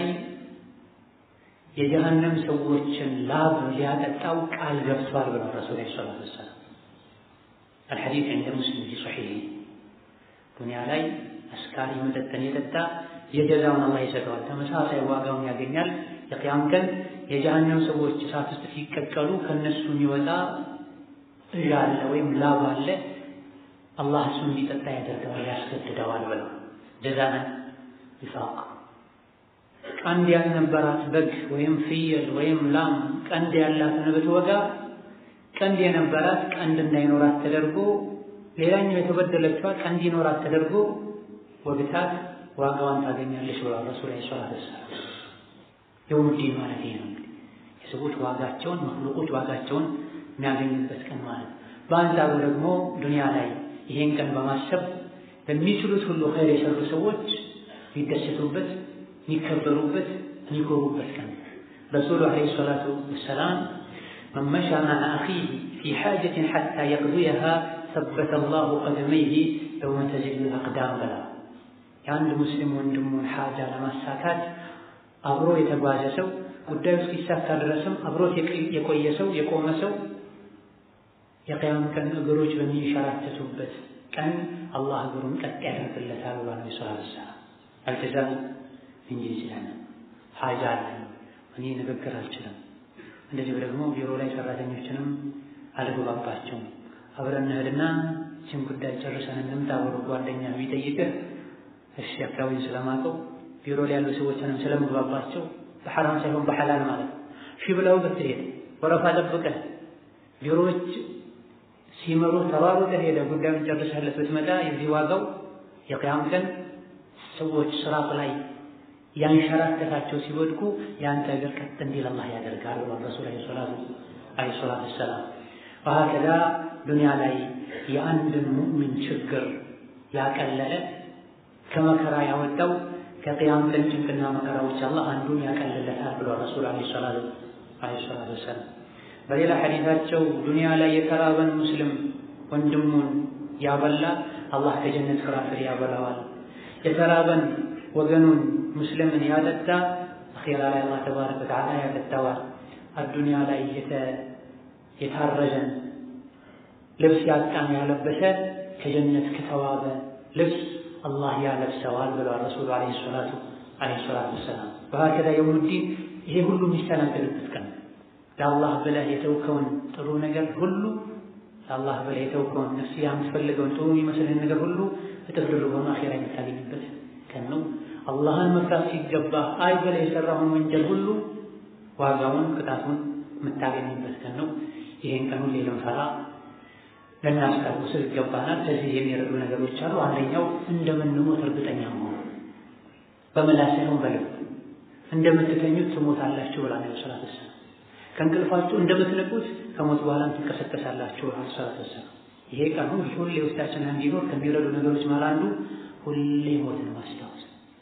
የጀሀነም ሰዎችን ላብ ሊያጠጣው ቃል ገብቷል ብለው ረሱል ሰለላሁ ዐለይሂ ወሰለም አልሐዲስ ዐንደ ሙስሊም ፊ ሶሒህ ዱንያ ላይ አስካሪ መጠጥን የጠጣ የጀዛውን አላህ ይሰጠዋል፣ ተመሳሳይ ዋጋውን ያገኛል። የቅያም ቀን የጀሀነም ሰዎች እሳት ውስጥ ሲቀቀሉ ከነሱ የሚወጣ እዣ አለ ወይም ላብ አለ። አላህ እሱ እንዲጠጣ ያደርገዋል፣ ያስገድደዋል ብለው ጀዛን ይፋቅ ቀንድ ያልነበራት በግ ወይም ፍየል ወይም ላም ቀንድ ያላትን ብትወጋ ቀንድ የነበራት ቀንድ እንዳይኖራት ተደርጎ ሌላኛው የተበደለችዋ ቀንድ ይኖራት ተደርጎ ወግታት ዋጋዋን ታገኛለች ብሏል ረሱል ዐለይሂ ሰላቱ ወሰላም። የውሙዲን ማለት ይሄ ነው። የሰዎች ዋጋቸውን መክሉቆች ዋጋቸውን የሚያገኙበት ቀን ማለት ነው። በአንጻሩ ደግሞ ዱንያ ላይ ይሄን ቀን በማሰብ በሚችሉት ሁሉ ኸይር የሰሩ ሰዎች የሚደሰቱበት፣ የሚከበሩበት፣ የሚኮሩበት ቀን ረሱሉ ዓለይሂ ሰላቱ ወሰላም መን መሻ መዐ አኺህ ፊ ሓጀትን ሐታ የቅضየሃ ሰበተ ላሁ ቀደመይህ የውመ ተዝሉ አቅዳም በላ የአንድ ሙስሊም ወንድሙን ሓጃ ለማሳካት አብሮ የተጓዘ ሰው ጉዳዩ እስኪሳካ ድረስም አብሮት የቆየ ሰው የቆመ ሰው የቅያም ቀን እግሮች በሚንሸራተቱበት ቀን አላህ እግሩን ቀጥ ያደርግለታል ብሏል። ነቢ ሰለላሁ ዐለይሂ ወሰለም አልጀዛኡ ሚን ጂንሲል ዐመል ሓጃ አለኝ እኔ ንግግር አልችልም፣ እንደዚሁ ደግሞ ቢሮ ላይ ሰራተኞችንም አልግባባቸውም። አብረን እንሂድና ይህችን ጉዳይ ጨርሰን እንምጣ ብሎ ጓደኛ ቢጠይቅህ እሺ አካባቢን ስለማውቀው ቢሮ ላይ ያሉ ሰዎችንም ስለምግባባቸው በሐራም ሳይሆን በሐላል ማለት ነው። ሺ ብለው ብትሄድ ወረፋ ጠብቀህ ቢሮዎች ሲመሩ ተሯሩጠህ ሄደህ ጉዳዩን ጨርሰህለት ብትመጣ የዚህ ዋጋው የቅያም ቀን ሰዎች ስራፍ ላይ ያንሸራተታቸው ሲወድቁ የአንተ እግር ቀጥ እንዲል አላህ ያደርጋል ብሏል ረሱል ዐለይሂ ሰላቱ ወሰላም። ወሀከዛ ዱንያ ላይ የአንድን ሙእሚን ችግር ያቀለለ ከመከራ ያወጣው ከቅያም ቀን ጭንቅና መከራዎች አላህ አንዱን ያቀልለታል ብሏል ረሱል ዐለይሂ ሰላቱ ወሰላም። በሌላ ሐዲታቸው ዱንያ ላይ የተራበን ሙስሊም ወንድሙን ያበላ አላህ ከጀነት ፍራፍሬ ያበላዋል። የተራበን ወገኑን ሙስሊምን ያጠጣ አኼራ ላይ አላህ ተባረከ ወተዓላ ያጠጣዋል። አዱንያ ላይ የታረዘን ልብስ ያጣን ያለበሰ ከጀነት ከተዋበ ልብስ አላህ ያለብሰዋል ብለዋል ረሱሉ ዐለይሂ ሰላቱ ወሰላም። በሀከዛ የውሙዲን ይሄ ሁሉ የሚስተናገድበት ቀን ለአላህ ብለህ የተውከውን ጥሩ ነገር ሁሉ ለአላህ ብለህ የተውከውን ነፍስያ የምትፈልገውን ጥሩ የሚመስልህን ነገር ሁሉ እጥፍ ድርብ ሆኖ አኼራ የምታገኝበት ቀን ነው። አላህን መፍራት ሲገባ አይ ብለህ የሰራውን ወንጀል ሁሉ ዋጋውን ቅጣቱን የምታገኝበት ቀን ነው። ይሄን ቀን ሁሌ ልንፈራ ልናስታውስ ይገባናል። ከዚህ የሚረዱ ነገሮች አሉ። አንደኛው እንደምንሞት እርግጠኛ መሆን፣ በምላስ ሳይሆን በልብ እንደምትተኙት ትሞታላችሁ ብላ ነው ሰላት ወሰላም። ከእንቅልፋችሁ እንደምትነቁት ከሞት በኋላም ትቀሰቀሳላችሁ ብላ ሰላት ወሰላም። ይሄ ቀን ሁሌ ውስጣችን እንዲኖር ከሚረዱ ነገሮች መሃል አንዱ ሁሌ ሞትን ማስታወስ።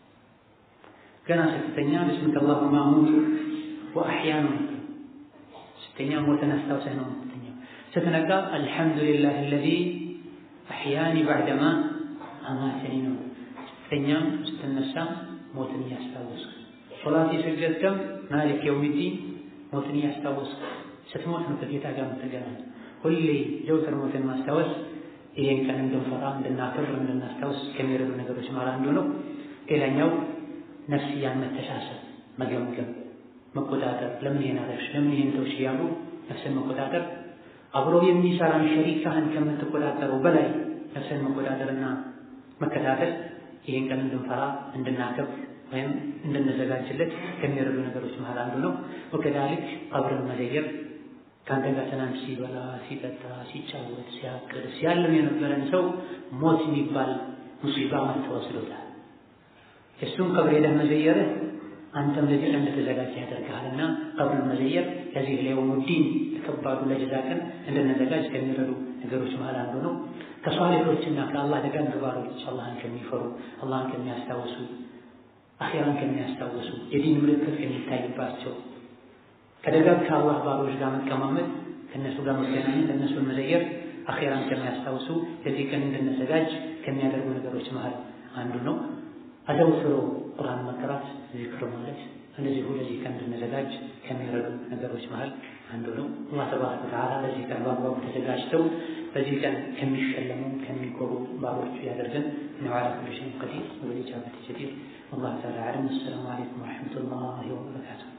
ገና ስትተኛ ብስሚከ አላሁመ አሙቱ ወአሕያ ነው ስተኛ ሞትን አስታውሰህ ነው የምትተኛው። ስትነቃ አልሐምዱሊላህ አለዚ አሕያኒ ባዕደማ አማተኒ ነው። ስተኛም ስትነሳም ሞትን እያስታወስክ ሶላት የሰገድክም ማሊክ የውሚዲን ሞትን እያስታወስክ ስትሞት ነው ከጌታ ጋር የምትገናኝ። ሁሌ ዘውትር ሞትን ማስታወስ ይሄን ቀን እንድንፈራ እንድናከብር እንድናስታውስ ከሚረዱ ነገሮች መሃል አንዱ ነው። ሌላኛው ነፍስያን መተሳሰብ፣ መገምገም፣ መቆጣጠር። ለምን ይሄን አደረግሽ፣ ለምን ይሄን ተውሽ እያሉ ነፍስን መቆጣጠር አብሮ የሚሰራን ሸሪካህን ከምትቆጣጠረው በላይ ነፍስን መቆጣጠርና መከታተል ይሄን ቀን እንድንፈራ እንድናከብር ወይም እንድንዘጋጅለት ከሚረዱ ነገሮች መሃል አንዱ ነው። ወከዛሊክ ቀብርን መዘየር ከአንተ ጋር ትናንት ሲበላ ሲጠጣ ሲጫወት ሲያቅድ ሲያልም የነበረን ሰው ሞት የሚባል ሙሲባ መጥቶ ወስዶታል። እሱም ቀብር ሄደህ መዘየርህ አንተም ለዚህ ቀን እንድትዘጋጅ ያደርግሃልና ቀብርን መዘየር ከዚህ ለየውሙዲን ለከባዱ ለጀዛ ቀን እንድንዘጋጅ ከሚረዱ ነገሮች መሃል አንዱ ነው። ከሷሊሖችና ከአላህ ደጋግ ባሮች አላህን ከሚፈሩ አላህን ከሚያስታውሱ አኼራን ከሚያስታውሱ የዲን ምልክት ከሚታይባቸው ከደጋግ ከአላህ ባሮች ጋር መቀማመጥ ከእነሱ ጋር መገናኘት እነሱን መዘየር አኼራን ከሚያስታውሱ ለዚህ ቀን እንድንዘጋጅ ከሚያደርጉ ነገሮች መሃል አንዱ ነው። አዘውትሮ ቁርአን መቅራት፣ ዚክር ማለት እንደዚሁ ለዚህ ቀን እንድንዘጋጅ ከሚረዱ ነገሮች መሃል አንዱ ነው። አላህ ተባረከ ወተዓላ ለዚህ ቀን በአግባቡ ተዘጋጅተው በዚህ ቀን ከሚሸለሙ ከሚኮሩ ባሮቹ ያደርገን። ኢንነሁ ዐላ ኩሊ ሸይኢን ቀዲር ወቢልኢጃበቲ ጀዲር። ወላሁ ተዓላ አዕለም። አሰላሙ አለይኩም ወረሕመቱላሂ ወበረካቱህ።